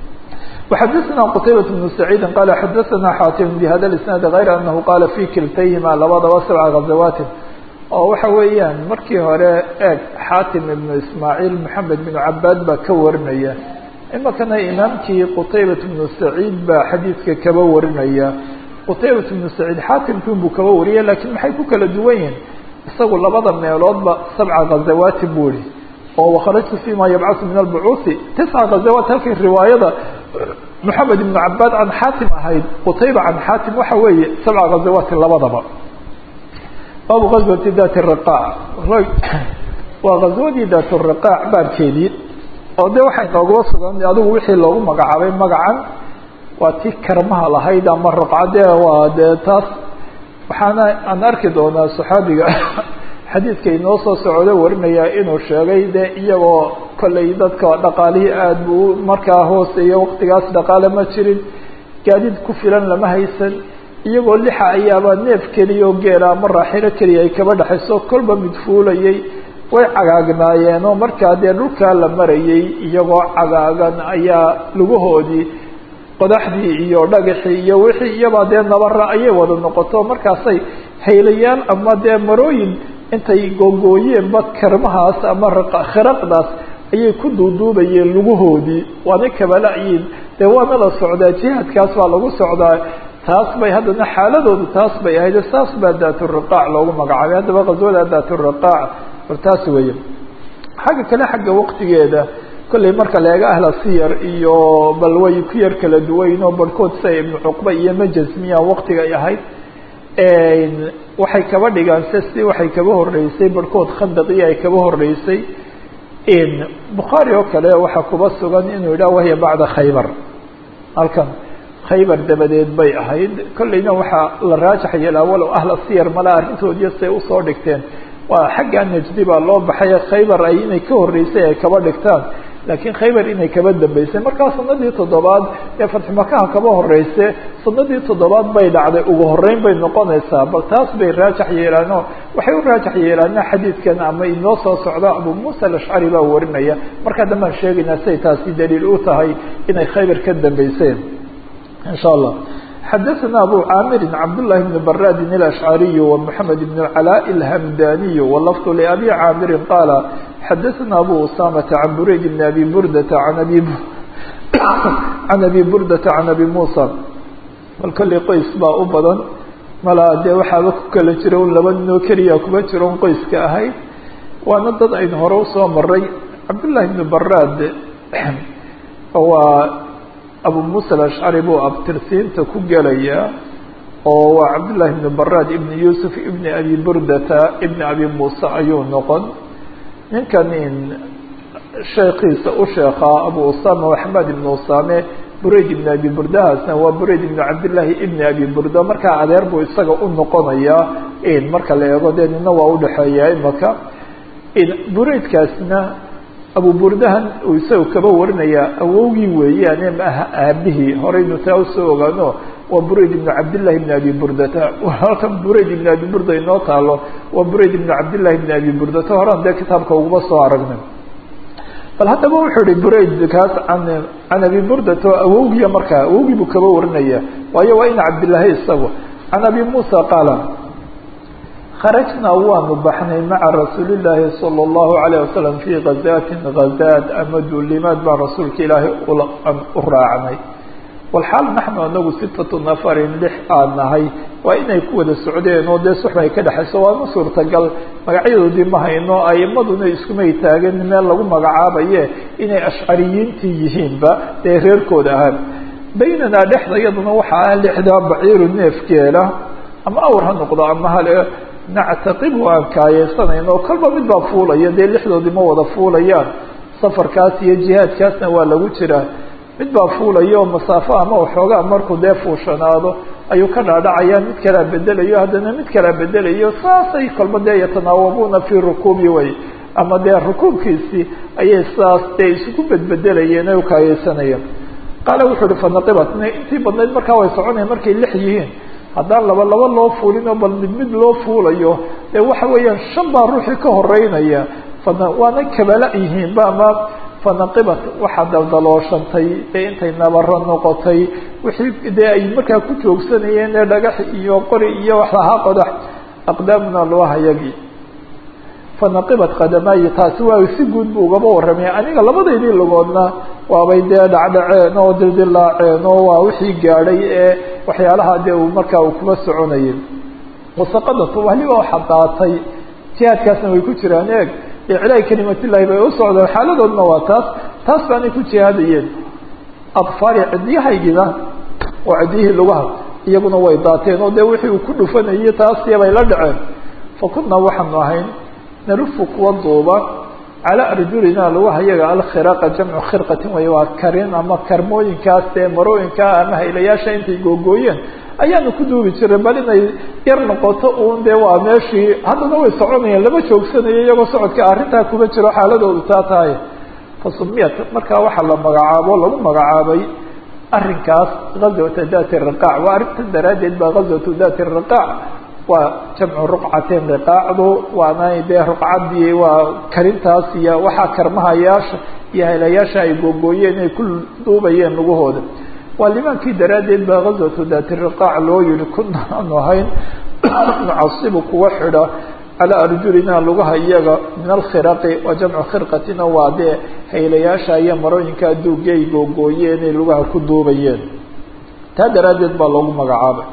وxadثna qتaybaة بن سacيidi qala xadaثna xaatim bhada الاسناad غayr anahu qala fi kiltayhima labadaba sabca غaزawaatin oo waxa weeyaan markii hore eeg xaatim ibnu ismaaعiil maxamed بن cabaad baa ka warinaya imakana imaamkii qtaybaة بnu سacيid baa xadiidka kaba warinaya qtaybaة بnu سacيid xaatimkin buu kaba wariya lakin maxay ku kala duwan yihin isagu labada meeloodba sabca غazawaatin buu ihi oo wakharajtu fima yabcaثu min albucuuثi tisca ghazawaat halkii riwaayada moxamed ibnu cabaad can xaatim ahayd qutayba can xaatim waxa weeye sabca ghazawaatin labadaba baabu ghazwati dati riqaac waa ghazwadii dat riqaac baabkeedii oo de waxay nooguba sugan adigu wixii loogu magacaabay magacan waa tii karmaha lahayd ama raqcade waa dee taas waxaana aan arki doonaa saxaabiga xadiidka inoo soo socdo warinaya inuu sheegay de iyagoo kollay dadka dhaqaalihii aada buu markaa hooseeya waqtigaas dhaqaale ma jirin gaadiid ku filan lama haysan iyagoo lixa ayaaba neef keliya oo geela ama raaxilo keliya ay kaba dhexayso kolba mid fuulayay way cagaagnaayeen oo markaa dee dhulkaa la marayay iyagoo cagaagan ayaa lugahoodii qodaxdii iyo dhagaxii iyo wixii iyabaa dee nabara ayay wada noqoto markaasay haylayaan ama dee marooyin intay googooyeenba karmahaas ama khiraqdaas ayay ku duuduubayeen lugahoodii waana kabala-yiin dee waana la socdaa jihaadkaas baa lagu socdaa taas bay haddana xaaladoodu taas bay ahayd saas baa daaturiqaac loogu magacaabay haddaba qaswada daaturiqaac war taas weeye xagga kale xagga waqtigeeda kollay marka la eego ahla siyar iyo bal way ku yar kala duwayn oo barhkood sida ibnu cuqba iyo majasmiya waqtiga ay ahayd waxay kaba dhigaan sesi waxay kaba horeysay barhkood khandaqii ay kaba horeysay bukhaari oo kale waxaa kuba sugan inuu yidhah wahiya bacda khaybar halkan khaybar dabadeed bay ahayd kollayna waxaa la raajax yeelaa walow ahla siyar mala arrintoodiyo say usoo dhigteen waa xagga najdi baa loo baxay khaybar ay inay ka horeysay ay kaba dhigtaan laakiin khaybar inay kaba dambeysay markaa sanadii toddobaad ee fatxumakaha kaba horeyse sanadii toddobaad bay dhacday ugu horeyn bay noqonaysaa bal taas bay raajax yeelaan oo waxay u raajax yeelaana xadiidkan ama inoo soo socdo abu muusa alashcari baa warinaya markaa dambaan sheegaynaa siay taasi daliil u tahay inay khaybar ka dambeyseen insha allah xadaثna abu caamiri cabdالlahi bn baradi الأشcariي ومحamed بn اclاء الhmdaniي wlfظ لأbi caamiri qaala xadaثna abu usamةa can burayd bn abi burdata an abi can abi burdata can abi musa bal kollay qoys baa u badan mala dee waxaaba ku kala jira un laba ninoo keliya kuma jiro un qoyska ahayd waana dad aynu hore usoo maray cabdالlahi bn barad waa abu musa alashcari buu abtirsiinta ku gelayaa oo waa cabdullahi ibn barad ibn yuusuf ibn abi burdata ibn abi muuse ayuu noqon ninkan sheekiisa u sheekaa abu usama axmed ibn usame burayd ibn abi burdahaasna waa burayd ibn cabdillaahi ibn abi burda markaa adeer buu isaga u noqonayaa marka la eego dee nina waa udhexeeya imaka buraydkaasna abu burdahan uu isaga kaba warinayaa awowgii weeyaane maaha aabihii horeynu taa usoo ogaano waa burayd ibn cabdillahi ibn abi burdata halkan burayd ibn abi burda inoo taalo waa burayd ibn cabdillahi ibn abi burdata horan dee kitaabka uguma soo aragnay bal haddaba wuxuu ihi burayd kaas an can abi burdata oo awowgiya markaa awowgii buu kaba warinaya waayo waa ina cabdillaahi isagu can abi muusa qaala kharajnaa waanu baxnay maca rasuuli llaahi sala allahu alayh wasalam fii gazaatin gazaad ama duulimaad baan rasuulka ilaahay u raacnay walxaal naxnu anagu sitatu nafarin lix aan nahay waa inay ku wada socdeen oo dee suxba ay ka dhexayso waama suurtagal magacyadoodii ma hayno aimaduna iskumay taagan meel lagu magacaabaye inay ashcariyiintii yihiinba dee reerkooda ahaan baynanaa dhexda iyaduna waxaa ah lixdaa baciiru neefgeela ama awr ha noqdo ama hale nactaqibu aan kaayeysanayno kolba mid baa fuulaya dee lixdoodii ma wada fuulayaan safarkaas iyo jihaadkaasna waa lagu jiraa mid baa fuulaya oo masaafo ama waxoogaa markuu dee fuushanaado ayuu ka dhaadhacaya mid kalea bedelayo haddana mid kalea bedelayo saasay kolba dee yatanaawabuuna fii rukuubi way ama dee rukuubkiisii ayay saas dee isugu bedbedelayeen ay ukaayeysanayeen qaala wuxuu uhi fanaqibat intii badnayd markaa way soconayan markay lix yihiin haddaan laba laba loo fuulinoo bal mid mid loo fuulayo dee waxa weeyaan shan baa ruuxii ka horeynaya fana waana kabala yihiinba ama fanaqibat waxaa daldalooshantay ee intay nabaro noqotay wixii dee ay markaa ku joogsanayeen ee dhagax iyo qori iyo wax lahaa qodax aqdaamuna luahayagii fanaqibat qadamaayi taasi waa si guud buu ugaba warramay aniga labadaydii lugoodna waabay dee dhacdhaceen oo dildilaaceen oo waa wixii gaadhay ee waxyaalaha dee uu markaa uu kuma soconayay wasaqadatu waliba waxa daatay jihaadkaasna way ku jiraan eeg iclaahi kalimatillahi bay u socdeen xaaladoodna waa taas taas baanay ku jihaadayeen adfaari cidyahaygiina oo cidyihii lugaha iyaguna way daateen oo dee wixii uu ku dhufanayay taasiya bay la dhaceen fa kunaa waxaanu ahayn nalufu kuwa duuba calaa arjulina lugaha yaga alkhiraqa jamcu khirqatin way waa karin ama karmooyinkaas dee marooyinkaa ama haylayaasha intay googooyeen ayaanu ku duubi jiray bal inay yar noqoto uun dee waa meeshii haddana way soconayeen lama joogsanayo iyagoo socodka arrintaa kuma jiro xaaladoodu taa tahay fasumiyat markaa waxaa la magacaabo lagu magacaabay arrinkaas gazwata dati riqaac waa arrinta daraaddeed baa gazwatu dati riqaac waa jamcu ruqcateen riqaacdu waana dee ruqcadii waa karintaas iyo waxaa karmahayaasha iyo haylayaasha ay googooyeen ay ku duubayeen lugahooda waa limaankii daraaddeed baa gazwatu dati riqaac loo yihi kunaanu ahayn nucasibu kuwa xidha calaa arjulina lugaha iyaga min alkhiraqi waa jamcu khirqatina waa dee haylayaasha iyo marooyinka adduunkii ay googooyeen ay lugaha ku duubayeen taa daraaddeed baa loogu magacaabay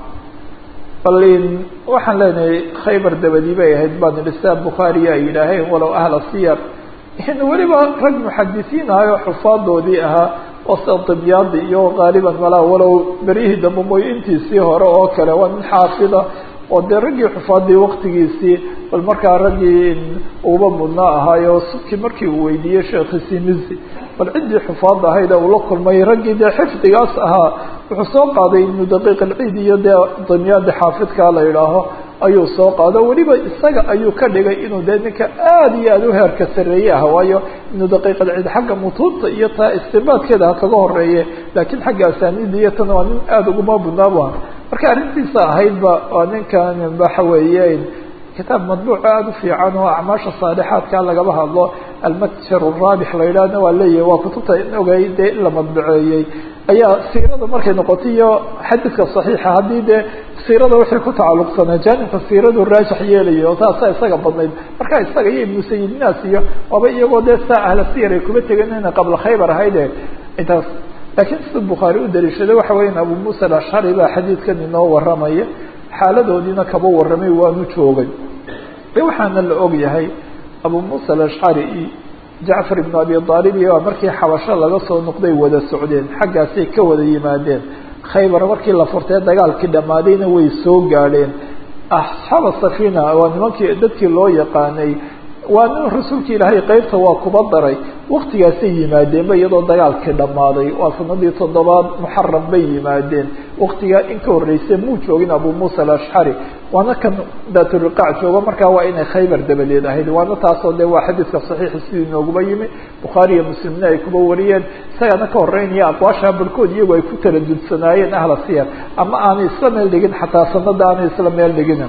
balin waxaan leenahay khaybar dabadii bay ahayd baan idhi saa bukhaariya ay yidhaaheen walow ahla siyar in weliba rag muxadisiin ahay oo xufaadoodii ahaa oo sida dibyaadi iyo qaaliban malaa walow beryihii dambe mooy intiisii hore oo kale waa nin xaafida oo dee raggii xufaadii waktigiisii bal markaa raggii uba mudnaa ahaayo subkii markii uu weydiiyey sheekhiisii mizi bal ciddii xufaad ahayd uu la kulmay raggii dee xifdigaas ahaa wuxuu soo qaaday ibnu daqiiq alciid iyo dee damyaadi xaafidkaa la yidhaaho ayuu soo qaado weliba isaga ayuu ka dhigay inuu dee ninka aada iyo aada u heerka sarreeye ah waayo ibnu daqiiq alciid xagga mutuubta iyo taa istinbaadkeeda ha kaga horeeye laakiin xagga asaaniida iyo tan waa nin aada uguma budnaabu ah marka arrintiisa ahaydba waa ninkan waxa weeye kitaab madbuuc aada u fiican oo acmaasha saalixaadka lagaba hadlo almatjar raabix la yidhaahna waa leeyahay waa kutubta ogay dee in la madbuceeyey ayaa siirada markay noqotay iyo xadiidka saxiixa haddii dee siirada wixii ku tacalluqsanaa jaanibka siiradu raajix yeelayo oo taasaa isaga badnayd marka isaga iyo ibnu sayidinaas iyo waaba iyagoo dee saa ahla siyar ay kuma tegen inay qabla khaybar ahayde intaas laakiin sida bukhaari u daliishaday waxa weyan abu muusa alashcari baa xadiidkan inoo warramaya xaaladoodiina kaba warramay waanu joogay e waxaana la og yahay abu muusa alashcari iyo jacfar ibnu abi aalib iyo markii xabasho laga soo noqday wada socdeen xaggaasay ka wada yimaadeen khaybar markii la furtay dagaalkii dhammaadayna way soo gaadheen asxaaba safina waa nimankii dadkii loo yaqaanay waa nin rasuulka ilaahay qeybta waa kuba daray waktigaasay yimaadeenba iyadoo dagaalkii dhammaaday waa sanadii toddobaad muxaram bay yimaadeen waktigaa in ka horreysay muu joogin abu muusa alashcari waana kan daaturiqaac joogo markaa waa inay khaybar dabadeed ahayd waana taasoo de waa xadiidka saxiixa sidii nooguba yimi bukhaari iyo muslimna ay kuba wariyeen isagaana ka horeynaya aqwaasha barhkood iyagu ay ku taladudsanaayeen ahla siyar ama aanay isla meel dhigin xataa sanada aanay isla meel dhigin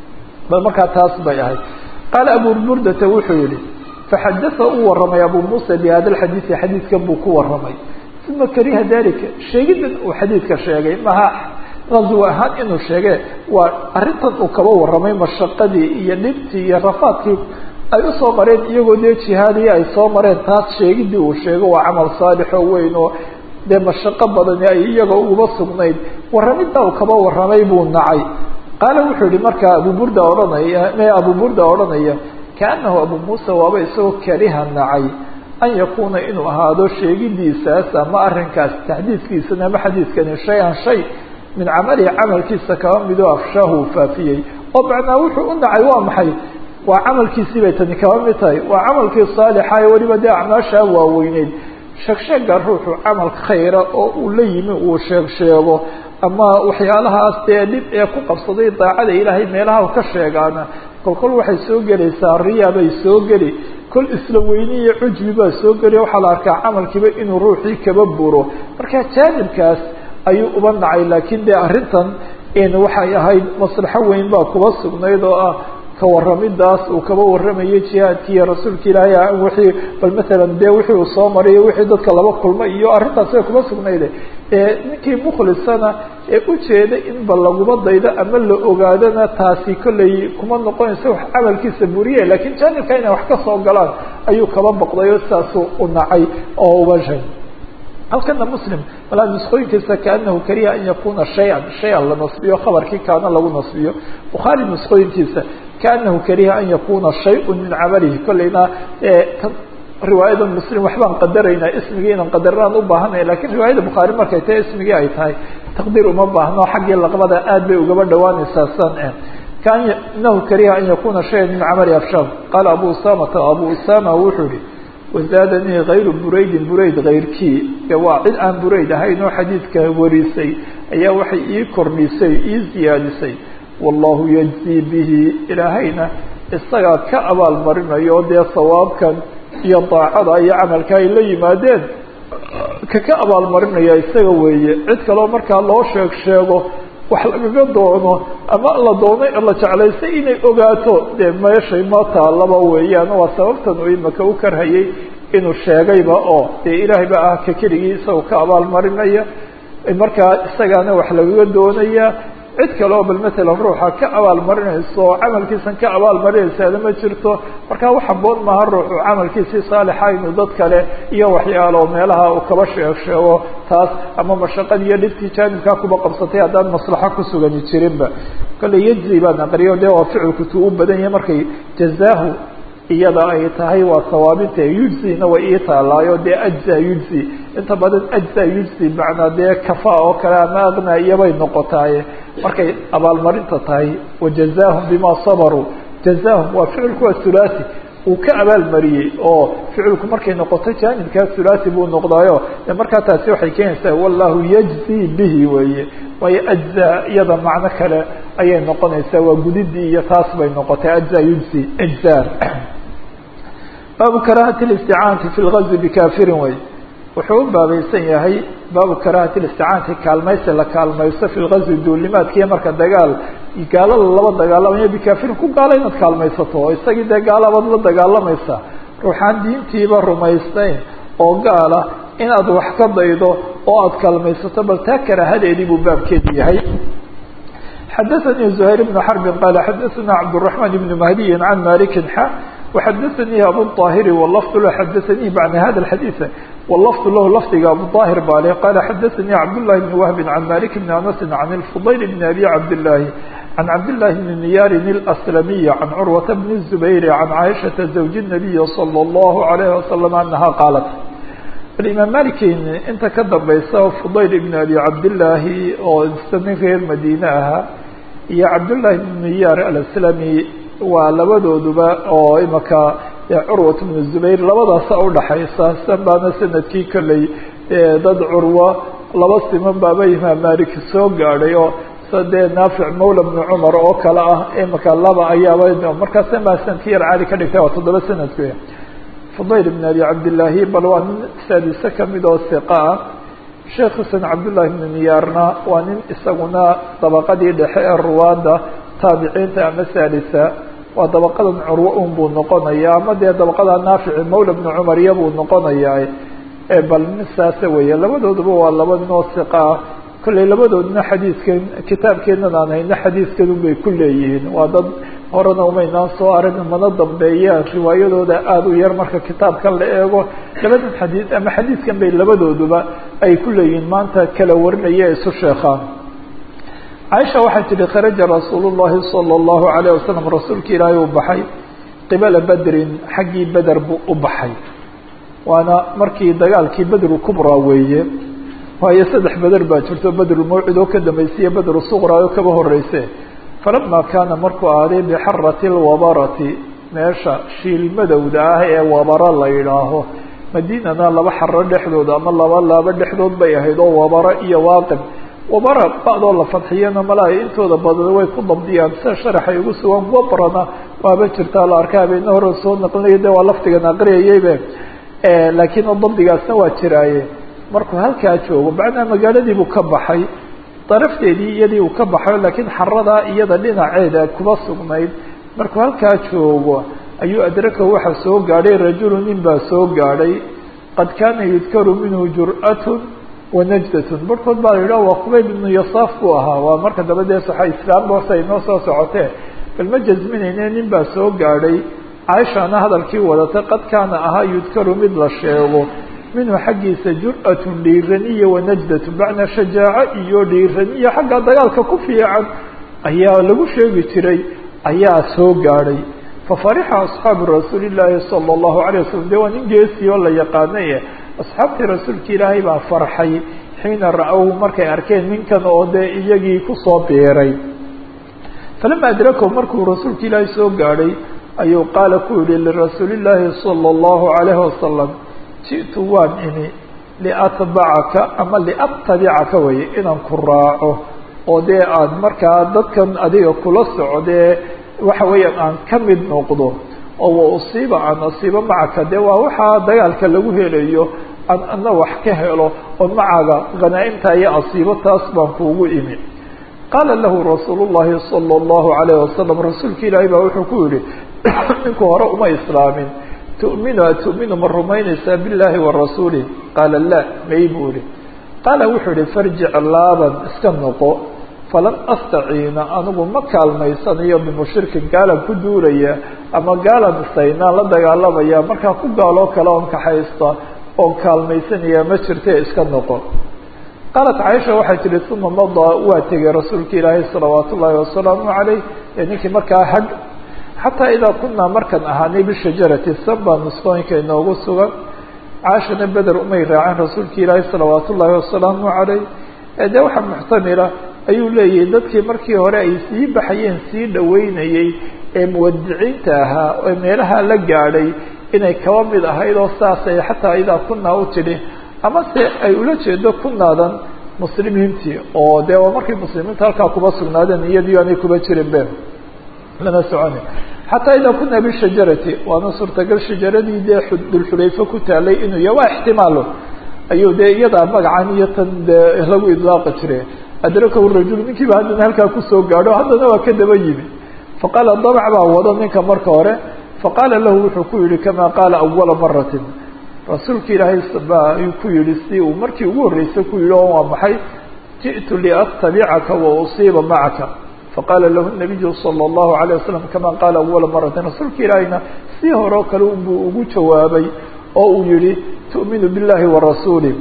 bal markaa taas bay ahayd qaala abu burdata wuxuu yihi faxadaa uu waramay abu muusa bihada lxadiidi xadiidkan buu ku waramay uma kariha dalika sheegidan uu xadiidka sheegay maha qaswa ahaan inuu sheege waa arrintan uu kaba waramay mashaqadii iyo dhibtii iyo rafaadkii ay usoo mareen iyagoo dee jihaadiya ay soo mareen taas sheegidii uu sheego waa camal saalixoo weyn oo dee mashaqo badani ay iyaga uba sugnayd warramidda uu kaba warramay buu nacay qaala wuxuu yihi markaa abu burda odhanaya me abu burda odhanaya kaanahu abu muusa waaba isagoo kariha nacay an yakuuna inuu ahaado sheegidiisaas ama arrinkaas taxdiidkiisana ama xadiidkani shay-an shay min camalihi camalkiisa kaba midoo afshaahu faafiyey oo macnaa wuxuu u nacay waa maxay waa camalkiisii bay tani kaba mid tahay waa camalkii saalixa ee weliba dee acmaashaa waaweyneyd sheegsheega ruuxu camal khayra oo uu la yimi uu sheeg sheego ama waxyaalahaas dee dhib ee ku qabsaday daacada ilaahay meelaha ka sheegaana kolkol waxay soo gelaysaa riya bay soo geli kol isla weyni iyo cujbi baa soo geli waxaa la arkaa camalkiiba inuu ruuxii kaba buro marka jaanibkaas ayuu uba nacay laakiin dee arrintan waxay ahayd maslaxo weyn baa kuba sugnayd oo ah ka waramidaas uu kaba warramayay jihaadkii iyo rasuulka ilaahay wixii bal matalan dee wixii uu soo maray wixii dadka laba kulmay iyo arrintaas way kuba sugnayde ninkii mukhlisana ee ujeeda in ba laguba daydo ama la ogaadona taasi kollay kuma noqonaysa wax camalkiisa buriye lakiin jaanibka inay wax ka soo galaan ayuu kaba boqday oo sidaasuu u nacay oo uba shay halkana muslim malaa nuskooyinkiisa kaanahu kariha an yakuna shay-an shay-an la nasbiyo khabarkii kaana lagu nasbiyo bukhaari nuskooyinkiisa kaanahu kariha an yakuna shay-un min camalihi kollayna riwaayada muslim waxbaan qadaraynaa ismigii inaan qadaraan u baahanay lakiin riwaayada bukhaari markay tahay ismigii ay tahay taqdiir uma baahno xaggii laqbada aad bay ugaba dhawaanaysaa san kaanahu kariha an yakuna shayan min camali afsham qaala abu usamata abu usama wuxuu yihi wazaadanii kayru buraydin burayd kayrkii waa cid aan burayd ahayn oo xadiidka warisay ayaa waxay ii kordhisay ii ziyaadisay wallahu yajzii bihi ilaahayna isagaa ka abaal marinayo dee sawaabkan iyo daacada iyo camalka ay la yimaadeen kaka abaalmarinaya isaga weeye cid kaleo markaa loo sheeg sheego wax lagaga doono ama la doonay la jeclaystay inay ogaato dee meeshay ma taalaba weeyaan waa sababtan uu imaka u karhayay inuu sheegayba oo dee ilaahay ba ah ka keligii isagoo ka abaalmarinaya markaa isagaana wax lagaga doonaya cid kale oo bal matalan ruuxa ka abaalmarinayso oo camalkiisan ka abaalmarinaysaana ma jirto markaa wax haboon maaha ruuxu camalkiisii saalixa inuu dad kale iyo waxyaalo meelaha uu kaba sheeg sheego taas ama mashaqad iyo dhibtii jaanibkaa kuba qabsatay haddaan maslaxo ku sugani jirinba kolley yajzi baan aqriyo de waa ficilkutu u badan yahay markay jazaahu iyada ay tahay waa sawaabinta yujzina way ii taalaayo dee ajza yujzi inta badan ajza yujzi macnaa dee kafa oo kale ama aqna iyobay noqotaaye markay abaalmarinta tahay wajazaahum bima sabaruu jazaahum waa ficilku waa thulathi uu ka abaalmariyey oo ficilku markay noqoto jaanibkaa thulathi buu noqdaayo de markaa taasi waxay keenaysaa wallahu yajzi bihi weeye waayo ajza iyada macno kale ayay noqonaysaa waa gudidii iyo taas bay noqotay ajza yujzi ajza baabu karahati اlisticaanati fi lgazwi bikafirin wey wuxuu u baabaysan yahay baabu karahati listicaanati kaalmaysi la kaalmaysto fi lgazwi duulimaadkiiyo marka dagaal gaalada laba dagaalamayo bikafirin ku gaala inaad kaalmaysato oo isagii dee gaalabaad la dagaalamaysa ruuxaan diintiiba rumaysteyn oo gaala inaad wax ka daydo oo aada kaalmaysato bal taa karaahadeedii buu baabkeedu yahay xadaثnي زهير بن حرب qال xadaثna cبدالرحمن بن مهدي عن مالك xa وxadaثnي أbو الطاهر واللفظ l xadaثnي بعد hذا الحديث واللفظ lah lفdiga أبو طاهر baa le qال xadaثnي cبداللahi بن وهب عن مالك بن أنس عن الفضيل بن أبي عبداللahi عن عبداللahi بن نyاr الأسلمي عن cروة بن الزبير عن عائشhaة زوج النبي صلى الله عليه وسلم أنها qاaلت bal imaam malikin inta ka dambaysa fudayl ibn abi cabdillaahi oo isa nin reer madiine ahaa iyo cabdullahi ibn miyaar alaslami waa labadooduba oo imaka curwat bnu zubayr labadaasa udhaxaysa san baana sanadkii kolley dad curwo laba siman baaba imaam malik soo gaadhay oo sadee naafic mawla bnu cumar oo kale ah imaka laba ayaaba markaas maa sanadkii yar caali ka dhigtay waa toddoba sanadku fudayl ibn abi cabdillaahi bal waa nin saadise kamid oo siqa ah sheekh xuseen cabdullahi ibnu miyaarna waa nin isaguna dabaqadii dhexe ee ruwaanda taabiciinta ama saalisa waa dabaqadan curwo un buu noqonaya ama dee dabaqada naafici mawla bnu cumar iya buu noqonayaa bal nin saase weeye labadooduba waa laba nin oo siqa ah kolley labadoodna xadiidkan kitaabkeenan aan hayno xadiidkan unbay ku leeyihiin waa dad horena umaynaan soo arag mana dambeeyaan riwaayadooda aada u yar marka kitaabkan la eego labadan xadiid ama xadiidkan bay labadooduba ay ku leeyihiin maanta kala warinaya isu sheekhaan caaisha waxay tihi kharaja rasuulu llahi sala allahu alayh wasalam rasuulka ilaahay uu baxay qibala bedrin xaggii beder buu u baxay waana markii dagaalkii bedru kubra weeye waayo saddex beder baa jirto bedrulmawcid oo ka dambaysiiyo bedru suqra oo kaba horeyse falama kaana markuu aaday bixarati lwabarati meesha shiilmadowda ah ee wabara la yidhaaho madiinana laba xaro dhexdood ama laba laabo dhexdood bay ahayd oo wabara iyo waaqib wabara ba'doo la fadxiyana malaha intooda badan way ku dabdiyaan sida sharaxay ugu sugan wabrana waaba jirtaa la arka habeena hore soo naqlinaya de waa laftigan aqriyayaybe laakiin oo dabdigaasna waa jiraaye markuu halkaa joogo macnaa magaaladiibuu ka baxay darafteedii iyadii uu ka baxayo laakiin xaradaa iyada dhinaceeda kuma sugnayd markuu halkaa joogo ayuu adrakahu waxaa soo gaadhay rajulu nin baa soo gaadhay qad kaana yudkaru minhu jur'atun wanajdatun barhkood baa la yidhah waa qubayb ibnu yasaaf buu ahaa waa marka daba dee saxa islaamba hoose ay noo soo socotee bal ma jasminayne nin baa soo gaadhay caaishana hadalkii wadatay qad kaana ahaa yudkaru mid la sheego minhu xaggiisa jur'atun dhiiraniya wanajdatun macnaa shajaaco iyo dhiiraniya xagga dagaalka ku fiican ayaa lagu sheegi jiray ayaa soo gaadhay fafarixa asxaabu rasuuli llaahi sala allahu alayh wasalam de waa nin geesii oo la yaqaanay asxaabtii rasuulka ilaahay baa farxay xiina ra-ow markay arkeen ninkan oo dee iyagii kusoo biiray falama adrakahu markuu rasuulka ilaahay soo gaadhay ayuu qaala ku yihi lirasuuli llaahi sala allahu alayhi wasalam ji'tu waan ini liatbacaka ama liatabicaka weye inaan ku raaco oo dee aad markaa dadkan adiga kula socdee waxa weeyaan aan ka mid noqdo oo wa usiiba aan asiibo macaka dee waa waxaa dagaalka lagu helayo aan ana wax ka helo oo macaga hanaa-imta iyo asiibo taas baan kuugu imi qaala lahu rasuulu llahi sala allahu alayh wasalam rasuulka ilaahay baa wuxuu ku yihi ninku hore uma islaamin tu'minu a tu'minu ma rumaynaysaa biاllahi wa rasuulih qaala la may buu ihi qaala wuxuu ihi farjic laaban iska noqo falan astaciina anigu ma kaalmaysanayo bimushrikin gaalan ku duulaya ama gaalan isaynaan la dagaalamaya markaa ku gaaloo kale oon kaxaysta oon kaalmaysanaya ma jirte iska noqo qaalat caaisha waxay tihi uma madaa waa tegay rasuulka ilaahay salawaat ullaahi wasalaamu calayh ee ninkii markaa hadh xataa idaa kunaa markaan ahaanay bishajarati sanbaa nusqooyinka inoogu sugan caashana beder umay raaceen rasuulka ilaahay salawaat ullaahi wasalaamu calayh ee dee waxaa muxtamila ayuu leeyahay dadkii markii hore ay sii baxayeen sii dhaweynayey ee muwadiciinta ahaa ee meelaha la gaadhay inay kaba mid ahayd oo saasay xataa idaa kunaa u tidhi ama se ay ula jeedo kunaadan muslimiintii oo dee waa markay muslimiinta halkaa kuba sugnaadeen iyadii aanay kuba jirin be lana soconi xataa idaa kunaa bishajarati waana suurtagal shajaradii dee dulxulayfe ku taalay inuu ya waa ixtimaalo ayuu dee iyadaa magacan iyo tan dee lagu idlaaqi jire adrakahu rajul ninkiiba haddana halkaa kusoo gaadho haddana waa ka daba yimi faqaala dabc baa wado ninka marka hore faqaala lahu wuxuu ku yihi kamaa qaala awala maratin rasuulka ilaahay ba ayuu ku yihi si uu markii ugu horreysay ku yihi oo waa maxay ji'tu liatabicaka wa usiiba macaka faqaala lahu nabiyu sala allahu alayh wasalam kama qaala awala maratin rasuulka ilaahayna si hore oo kale unbuu ugu jawaabay oo uu yihi tu'minu billahi wa rasuulih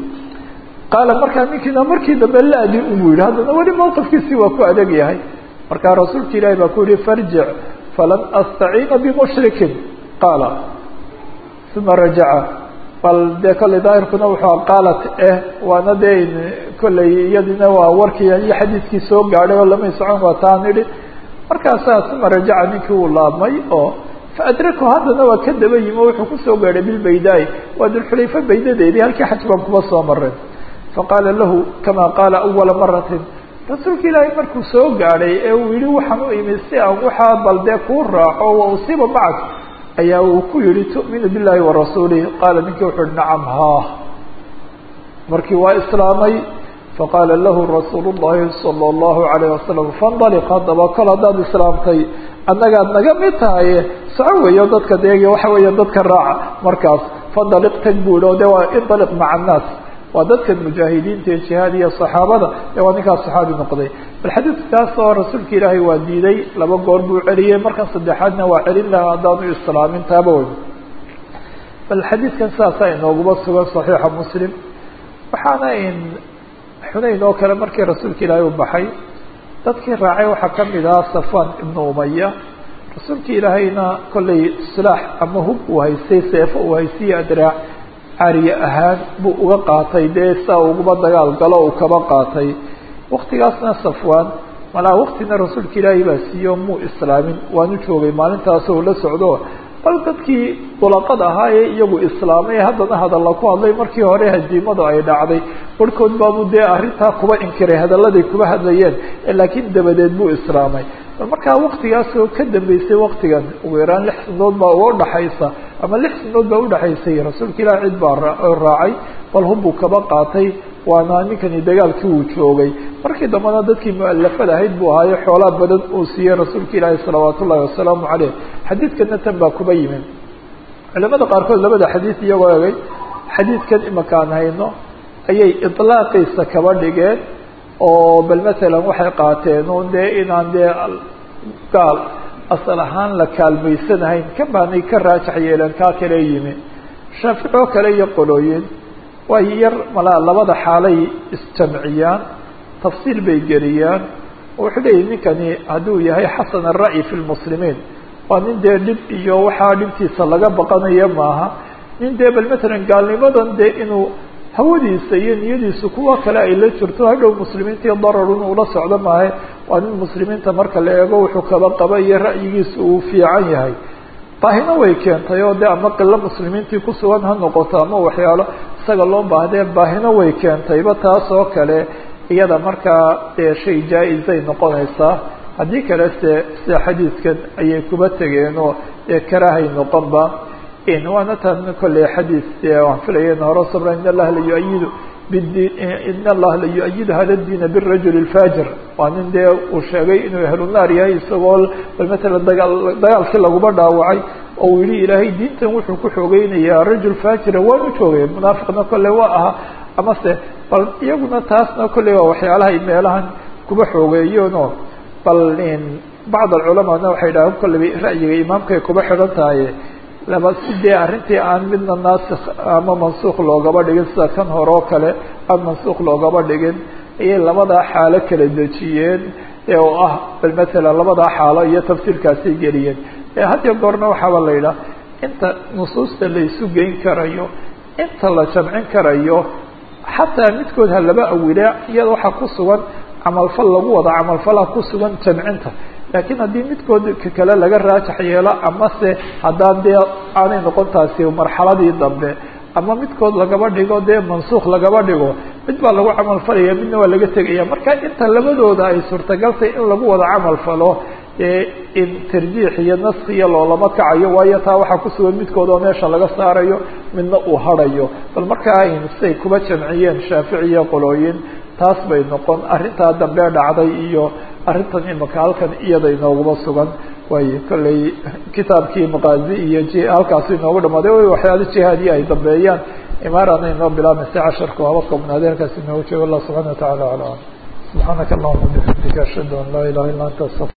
qaala markaa ninkiina markii dambe laadi unbuu yihi haddana weli mawqifkiisii waa ku adag yahay markaa rasuulka ilaahi baa ku yihi farjic falan astaciina bimushrikin qaala uma rajaca bal dee kolley daahirkuna wuxuu qaalat eh waana dee kolley iyadina waa warkii iyo xadiidkii soo gaadhay oo lamay socon waa taan idhi markaasaa uma rajaca ninkii uu laabmay oo faadraku haddana waa ka daba yimi oo wuxuu kusoo gaadhay bilbaydaai waa dulxulayfa baydadeedii halkii xaj baan kuma soo marin faqaala lahu kama qaala awala maratin rasuulka ilaahay markuu soo gaadhay ee uu yihi waxaan u imi si aan waxaa bal dee kuu raaco wa usiiba macak ayaa uu ku yihi tu'minu billahi warasuulih qaala ninkii wuxu uhi nacam haa markii waa islaamay faqaala lahu rasuulu llahi sala allahu alayh wasalam faindaliq haddaba kol haddaad islaamtay annagaad naga mid tahay soco weeyo dadka deegi waxa weeya dadka raaca markaas fandaliq tag buuhi oo de waa indaliq maca annaas waa dadka mujaahidiinta ee jihaad iyo saxaabada ee waa ninkaas saxaabi noqday bal xadiidkaas oo rasuulka ilaahay waa diiday laba goor buu celiyey markan saddexaadna waa celin lahaa haddaanu islaamin taaba wey bal xadiidkan saasaa inooguma sugan saxiixa muslim waxaana in xunayn oo kale markii rasuulka ilaahay u baxay dadkii raacay waxaa kamid ahaa safan ibnu umaya rasuulka ilaahayna kollay silaax ama hub uu haystay seefo uu haystay adraac cariye ahaan buu uga qaatay dee saa uguma dagaal galo uu kaba qaatay waktigaasna safwan malaa waktina rasuulka ilaahay baa siiyo muu islaamin waanu joogay maalintaas oo la socdo bal dadkii dulaqad ahaa ee iyagu islaamay haddana hadalla ku hadlay markii hore hadiimadu ay dhacday barhkood baabu dee arrintaa kuba inkiray hadalladay kuba hadlayeen laakiin dabadeed buu islaamay bal markaa waktigaas oo ka dambeysay waktigan ugu yaraan lix sanadood baa uga udhaxaysa ama lix sanadood baa udhaxaysay rasuulka ilaah cid baa raacay bal hubbuu kaba qaatay waana ninkani dagaalkii uu joogay markii dambena dadkii mualafada ahayd buu ahaayo xoolaa badan uu siiyey rasuulka ilaahi salawaat ullahi wasalaamu caleyh xadiidkana tan baa kuba yimid culamada qaarkood labada xadiid iyagoo egay xadiidkan imaka aan hayno ayay iطlaaqiisa kaba dhigeen oo bal masalan waxay qaateen un dee inaan dee gaal asal ahaan la kaalmaysanahayn ka baanay ka raajax yeeleen kaa kale yimi shaafici oo kale iyo qolooyin way yar malaa labada xaalay isjamciyaan tafsiil bay geliyaan oo wuxuu leeyahy ninkani hadduu yahay xasan ara'yi fi lmuslimiin waa nin dee dhib iyo waxaa dhibtiisa laga baqanayo maaha nin dee bal matalan gaalnimadan dee inuu hawadiisa iyo niyadiisu kuwa kale ay la jirto hadhow muslimiintii dararun ula socdo maahe waa nin muslimiinta marka la eego wuxuu kaba qaba iyo ra'yigiisa uu fiican yahay baahina way keentay oo de ama qilo muslimiintii kusugan ha noqoto ama waxyaalo isaga loo baahdee baahina way keentayba taas oo kale iyada markaa dee shay jaa-izay noqonaysaa haddii kale se sida xadiidkan ayay kuba tegeenoo dee karaahay noqonba waana tan kolley xadiid waan filaya in hore sabra in allaha la yu-ayidu bidin in allaha la yu-ayidu hada diina birajuli lfajir waa nin dee uu sheegay inuu ahlunaar yahay isagoo bal matalan dagaa dagaalkii laguma dhaawacay oo uu yihi ilaahay diintan wuxuu ku xoogeynayaa rajul fajira waanu joogay munaafiqna kolley waa ahaa amase bal iyaguna taasna kolley waa waxyaalahay meelahan kuba xoogeeyeenoo bal bacd alculamaana waxay dhahaan kolley ra'yiga imaamkay kuba xidhan tahay laba si dee arrintii aan midna naasikh ama mansuukh loogaba dhigin sida kan hore oo kale aan mansuukh loogaba dhigin ayay labadaa xaalo kala dejiyeen oo ah bal matalan labadaa xaalo iyo tafsiirkaasay geliyeen hadiyo goorna waxaaba la yidhaha inta nusuusta la isu geyn karayo inta la jamcin karayo xataa midkood ha laba awilaa iyada waxaa ku sugan camalfal lagu wada camalfalha ku sugan jamcinta laakiin haddii midkood ka kale laga raajax yeelo amase haddaan dee aanay noqon taasi marxaladii dambe ama midkood lagaba dhigo dee mansuukh lagaba dhigo mid baa lagu camal falaya midna waa laga tegaya marka inta labadooda ay suurtagaltay in lagu wada camal falo in tarjiix iyo naski iyo loolama kacayo waayo taa waxaa kusugan midkood oo meesha laga saarayo midna uu harayo bal markaa say kuba jamciyeen shaafici iyo qolooyin taas bay noqon arrintaa dambe dhacday iyo arrintan imika halkan iyada inooguma sugan waayo kolley kitaabkii maqaazi iyo j halkaasi inoogu dhamaaday waxyaala jihaadiya ay dambeeyaan imaarana inoo bilaabmaysa casharka waaba koobnaade halkaas inoogu jeego allah subxana wa tacala ala subxaanaka allahuma bixamdika ashhadu an laa ilaha illa anta